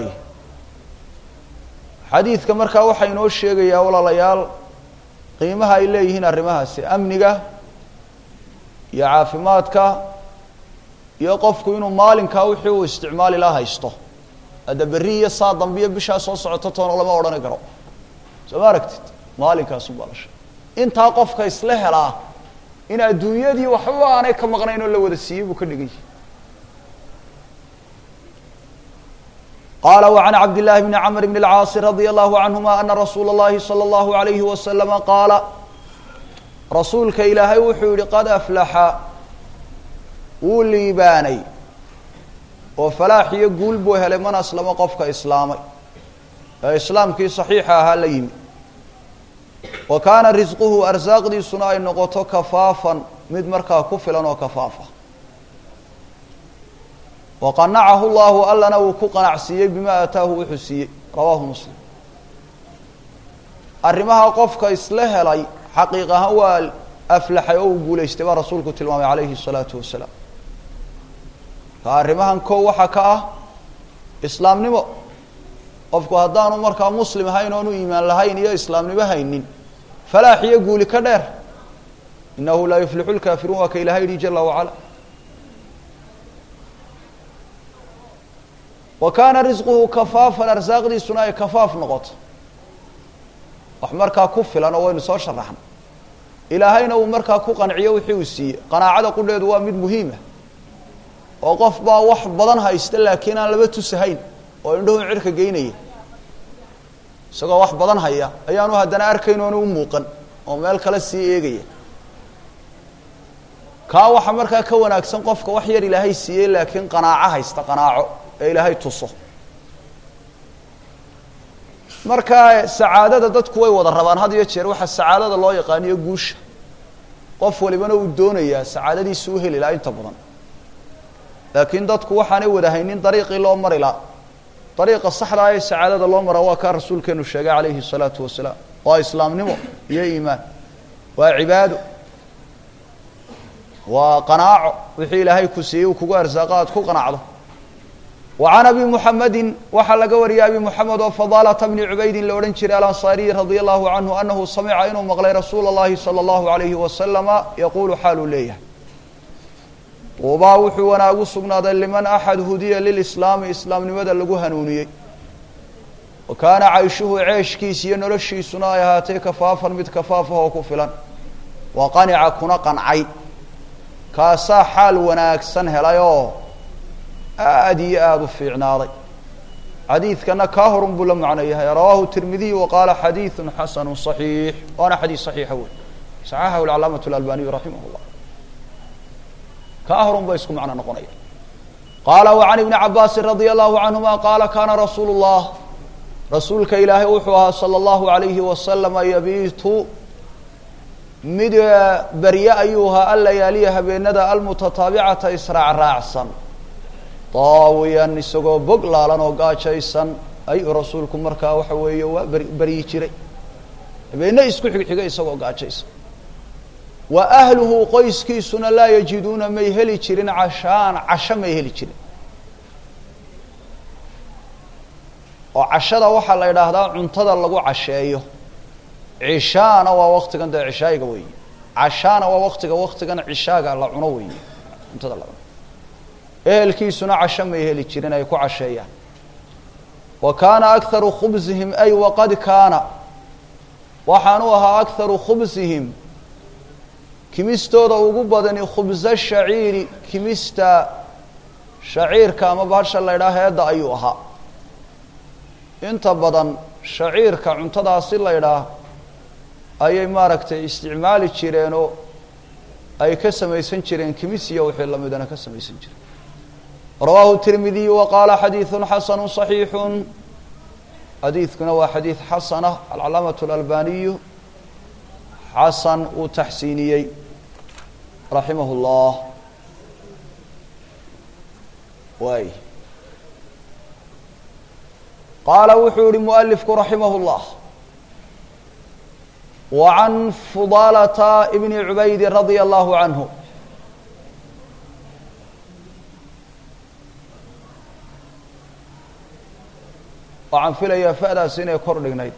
xadiidka markaa waxaa inoo sheegayaa walaalayaal qiimaha ay leeyihiin arrimahaasi amniga iyo caafimaadka iyo qofku inuu maalinkaa wixii uu isticmaali la haysto hadda berri iyo saa dambe iyo bishaa soo socoto toona lama odhani karo soo ma aragtid maalinkaasun baa la sheegay intaa qofka isla helaa in adduunyadii waxba aanay ka maqnayn oo la wada siiyey buu ka dhigan yahay qala وعn cabd للahi بn cmr بn الcاaص radي الlahu canهuma ana rasuula الlahi slى الlahu عalayhi waslama qaala rasuulka ilaahay wuxuu yihi qad aflaxa wuu liibaanay oo falaax iyo guul buu helay man aslamo qofka islaamay ee islaamkii صaxiixa ahaa la yimi wa kaana risquhu arsaaqdiisuna ay noqoto kafaafan mid markaa ku filan oo kafaafa waqanacahu llahu allana uu ku qanacsiiyey bima aataahu wuxuu siiyey rawaahu muslim arrimaha qofka isla helay xaqiiq ahaan waa aflaxay oo uu guulaystay baa rasuulku tilmaamay calayhi الsalaatu wasalaam ka arrimahan kow waxaa ka ah islaamnimo qofku haddaanu markaa muslim ahayn oonu iimaan lahayn iyo islaamnimo haynin falaax iyo guuli ka dheer inahu laa yuflixu lkaafiruun waa ka ilahay yihi jala wacala wa kaana risquhu kafaafan arsaaqdiisuna ay kafaaf noqoto wax markaa ku filan oo waynu soo sharaxna ilaahayna uu markaa ku qanciyo wixii uu siiyey qanaacada qudheedu waa mid muhiima oo qof baa wax badan haysta laakiin aan laba tusahayn oo indhahu cirka geynaya isagoo wax badan haya ayaanu haddana arkayn oona u muuqan oo meel kale sii eegaya kaa waxa markaa ka wanaagsan qofka wax yar ilaahay siiyey laakiin qanaaco haysta qanaaco ee ilaahay tuso markaa sacaadada dadku way wada rabaan had iyo jeer waxaa sacaadada loo yaqaaniyo guusha qof walibana uu doonayaa sacaadadiisa u heli laha inta badan laakiin dadku waxaanay wadahaynin dariiqii loo mari laha dariiqa saxdaa ee sacaadada loo mara waa kaa rasuulkeenu sheegay calayhi الsalaatu wasalaam waa islaamnimo iyo iimaan waa cibaado waa qanaaco wixii ilaahay ku siiyey uu kugu arsaaqo aad ku qanacdo wa can abi muxamedin waxaa laga wariyay abi moxamed oo fadaalata bni cubaydin la odhan jiray alansaariyi radia allahu canhu anahu samica inuu maqlay rasuula اllahi salى اllahu alayhi wasalama yaquulu xaaluu leeyahay tuubaa wuxuu wanaagu sugnaaday liman axad hudiya lilislaami islaamnimada lagu hanuuniyey wa kaana cayshuhu ceeshkiis iyo noloshiisuna ay ahaatay kafaafan mid kafaafah oo ku filan wa qanica kuna qancay kaasaa xaal wanaagsan helay oo aada iyo aada u fiicnaaday xadiidkana kaa horun buu la macno yahay rawaahu tirmidiy wa qaala xadiidu xasanu صaxiix waana xadiis صaxiixa wey saxaxahu alcalaamaة اlalbaniyu raximah اllah kaa horun ba isku macno noqonaya qaala wa can ibni cabaasin radia allahu canhuma qaala kaana rasuulu اllah rasuulka ilaahay wuxuu ahaa salى اllahu alayhi wasalama yabiitu mid berye ayuu ahaa allayaaliya habeenada almutataabicata israac raacsan daawiyan isagoo bog laalan oo gaajaysan ayuu rasuulku markaa waxa weeye waa ber beryi jiray habeenne isku xigxiga isagoo gaajaysan wa ahluhu qoyskiisuna laa yajiduuna may heli jirin cashaan casho may heli jirin oo cashada waxaa la idhaahdaa cuntada lagu casheeyo cishaana waa waktigan dee cishaayiga weeye cashaana waa waktiga waktigan cishaaga la cuno weeye cuntada la cuno ehelkiisuna casho may heli jirin ay ku casheeyaan wa kaana akharu khubsihim ay waqad kaana waxaanu ahaa akharu khubsihim kimistooda ugu badani khubsa shaciiri kimista shaciirka ama bahasha la ydhaha heedda ayuu ahaa inta badan shaciirka cuntadaasi la ydhaah ayay maaragtay isticmaali jireenoo ay ka samaysan jireen kimisiya wixii lamidana ka samaysan jireen rawaahu tirmidiyu wa qaala xadiidu xasanu صaxiixu xadiidkuna waa xadiid xasana alcalaamaة اlalbaniyu xasan uu taxsiiniyey raximah اllah waay qaala wuxuu yihi mualifku raximah اllah wa can fudaalata bni cubaydi radia allahu canhu waxaan filayaa fa'daas inay kor dhignayd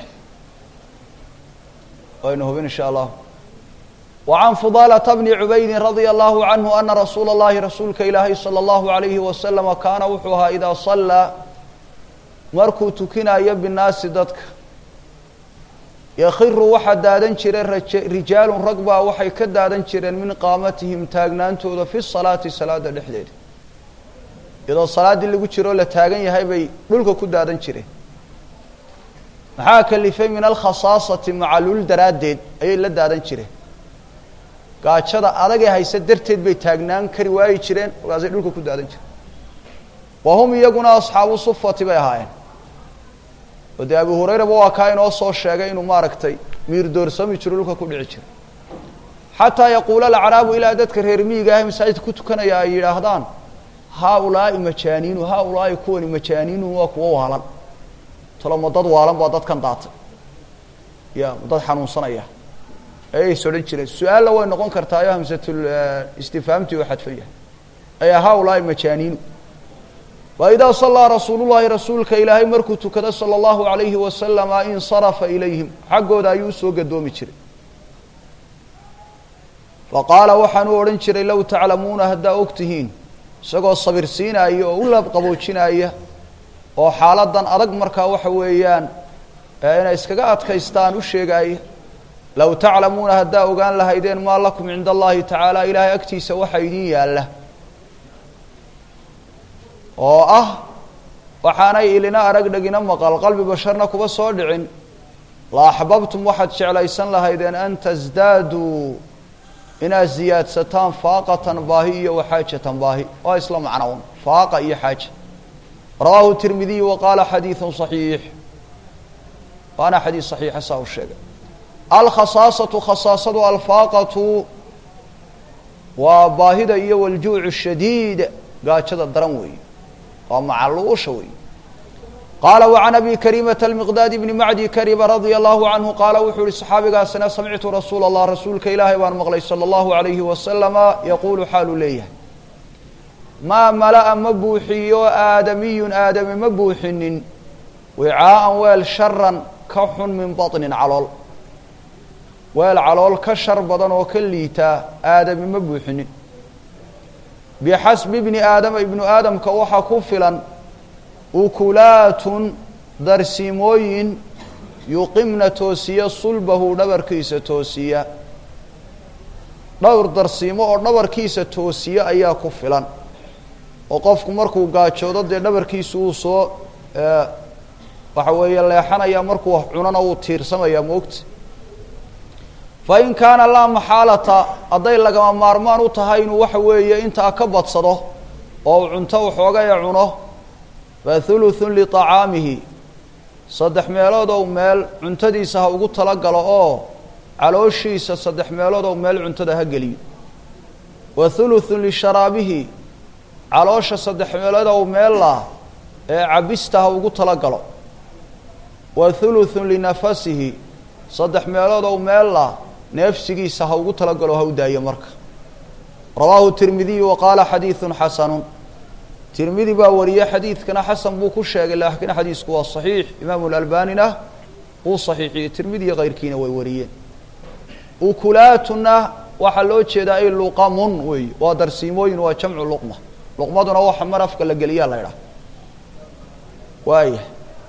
waynu hubin in sha allah wa can fudaalata bni cubaydin radia allahu canhu ana rasuula اllahi rasuulka ilaahay salى allahu alayhi wasalama kaana wuxuu ahaa idaa sallaa markuu tukinayo binnaasi dadka yakhiru waxaa daadan jiray raje rijaalun rag baa waxay ka daadan jireen min qaamatihim taagnaantooda fi salaati salaada dhexdeeda iyadoo salaaddii lagu jiroo la taagan yahay bay dhulka ku daadan jireen maxaa kalifay min alkhasaasati macalul daraaddeed ayay la daadan jireen gaajada adagee hayse darteed bay taagnaan kari waayi jireen markaasay dhulka ku daadan jireen wa hum iyaguna asxaabu sufati bay ahaayeen oo dee abu hurayraba waa kaa inoo soo sheegay inuu maaragtay miir doorsami jiro dhulka ku dhici jira xataa yaquula alacraabu ilaa dadka reer miyiga ah masaajidka ku tukanaya ay yidhaahdaan haaulaai majaaniinu haaulaai kuwani majaaniinu waa kuwo waalan talo ma dad waalan baa dadkan daatay ya ma dad xanuunsanaya ayays odhan jireen su-aalla way noqon kartaayo hamsatul istifhaamtii oo xadfan yahay aya haaulaai majaaniinu wa idaa sallaa rasuulullahi rasuulka ilaahay markuu tukado sala allahu alayhi wasalama insarafa ilayhim xaggooda ayuu usoo gadoomi jiray faqaala waxaan u odhan jiray low taclamuuna haddaa og tihiin isagoo sabirsiinaya oo u laabqaboojinaya oo xaaladan adag markaa waxa weeyaan inay iskaga adkaystaan u sheegaaya low taclamuuna haddaa ogaan lahaydeen maa lakum cinda allahi tacaala ilaahay agtiisa waxa idin yaalla oo ah waxaanay ilina arag dhegina maqal qalbi basharna kuba soo dhicin la axbabtum waxaad jeclaysan lahaydeen an tasdaaduu inaad ziyaadsataan faaqatan baahi iyo waxaajatan baahi waa isla macnown faaqa iyo xaaja rawaahu tirmidiy wa qaala xadiidu صaxiix waana xadiid صaxiixa saa u sheegay alkhasaasatu khasaasadu alfaaqatu waa baahida iyo waljuucu shadiid gaajada daran weeye waa macaluusha weeye qaala wacan abi karimata almiqdaad bni macdi kariba radia allahu canhu qaala wuxuu yihi saxaabigaasina samictu rasuula allah rasuulka ilaahay baan maqlay sala allahu alayhi wasalama yaquulu xaaluu leeyahay maa mala'a ma buuxiyo aadamiyun aadami ma buuxinin wicaa'an weel sharan ka xun min baطnin calool weel calool ka shar badan oo ka liitaa aadami ma buuxinin bixasbi bni aadama ibnu aadamka waxaa ku filan ukulaatun darsimooyin yuqimna toosiya sulbahu dhabarkiisa toosiya dhowr darsiimo oo dhabarkiisa toosiya ayaa ku filan oo qofku markuu gaajoodo dee dhabarkiisu uu soo waxa weeye leexanaya markuu wax cunona uu tiirsamaya moogta fa in kaana laa maxaalata hadday lagama maarmaan u tahay inuu waxa weeye intaa ka badsado oo uu cunto waxoogaya cuno fa thuluthun liطacaamihi saddex meelood ou meel cuntadiisa ha ugu talagalo oo calooshiisa saddex meelood ou meel cuntada ha geliyo wa thuluthun lisharaabihi caloosha saddex meelood ou meella ee cabista ha ugu talagalo wa thuluthun linafasihi saddex meelood ou meella neefsigiisa ha ugu talagalo ha u daayo marka rawaahu tirmidiyu wa qaala xadiidun xasanun tirmidi baa wariyey xadiidkana xasan buu ku sheegay laakiin xadiisku waa saxiix imaamu lalbanina uu saxiixiyey tirmidi iyo keyrkiina way wariyeen ukulaatuna waxaa loo jeedaa ay luqamun wey waa darsiimooyin waa jamcu luqma luqmaduna waxa mar afka la geliyaa la idhaha waaya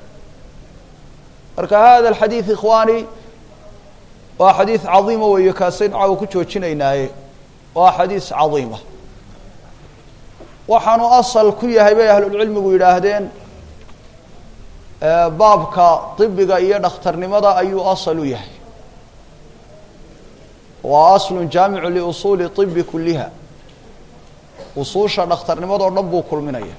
marka hada alxadiid ikhwaani waa xadiid cadiima weeye kaasaynu caawa ku joojinaynaaye waa xadiis cadiima waxaanu asal ku yahay bay ahlulcilmigu yidhaahdeen baabka طibiga iyo dhakhtarnimada ayuu asal u yahay waa aslu jaamicu liusuuli طibi kuliha usuusha dhakhtarnimadoo dhan buu kulminaya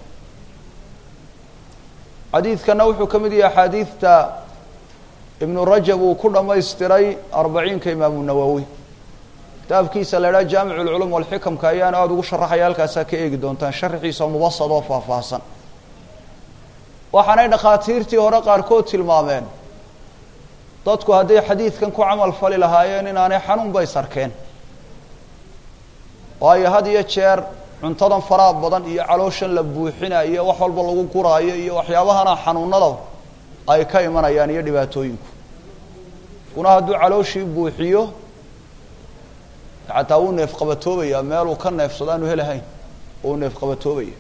xadiidkana wuxuu ka mid yahay axaadiidta ibnu rajab uu ku dhamaystiray arbaciinka imaamu nawowi kitaabkiisa la idhaha jaamic اlculum walxikamka ayaana aada ugu sharaxaya halkaasaa ka eegi doontaan sharaxiisa mubasad oo faahfaahsan waxaanay dhakhaatiirtii hore qaarkood tilmaameen dadku hadday xadiidkan ku camal fali lahaayeen inaanay xanuun bay sarkeen waayo had iyo jeer cuntadan faraha badan iyo calooshan la buuxinayo wax walba lagu guraayo iyo waxyaabahana xanuunada ay ka imanayaan iyo dhibaatooyinku kuna hadduu calooshii buuxiyo xataa wuu neef qabatoobaya meeluu ka neefsado aanu helahayn uu neef qabatoobaya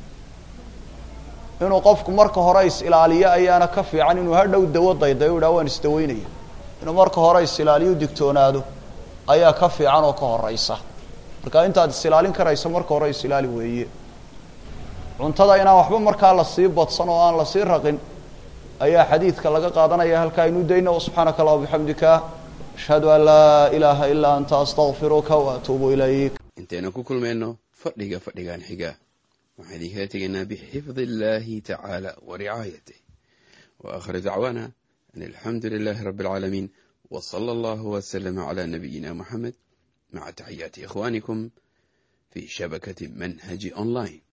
inuu qofku marka hore is ilaaliyo ayaana ka fiican inuu hadhow dawo dayday u yidhaha waan isdaweynaya inuu marka hore is ilaaliyo digtoonaado ayaa ka fiican oo ka horeysa marka intaad is ilaalin karayso marka hore is ilaali weeye cuntada inaan waxba markaa lasii badsan oo aan lasii raqin ayaa xadiidka laga qaadanaya halkaa aynu dayna subxaanaka allah bixamdika ashhadu an laa ilaaha ilaa anta astaqfiruka waatuubu ilayk intaynu ku kulmayno fadhiga fadhigan xiga waxaan idinkala tegaynaa bixifdi illaahi tacaala wa ricaayatih wa akhir dacwaana an alxamdu lilaahi rabbi alcaalamiin wa sala allahu waslama calaa nabiyina moxamed maca taxiyaati ikhwaanikum fii shabakati manhaji online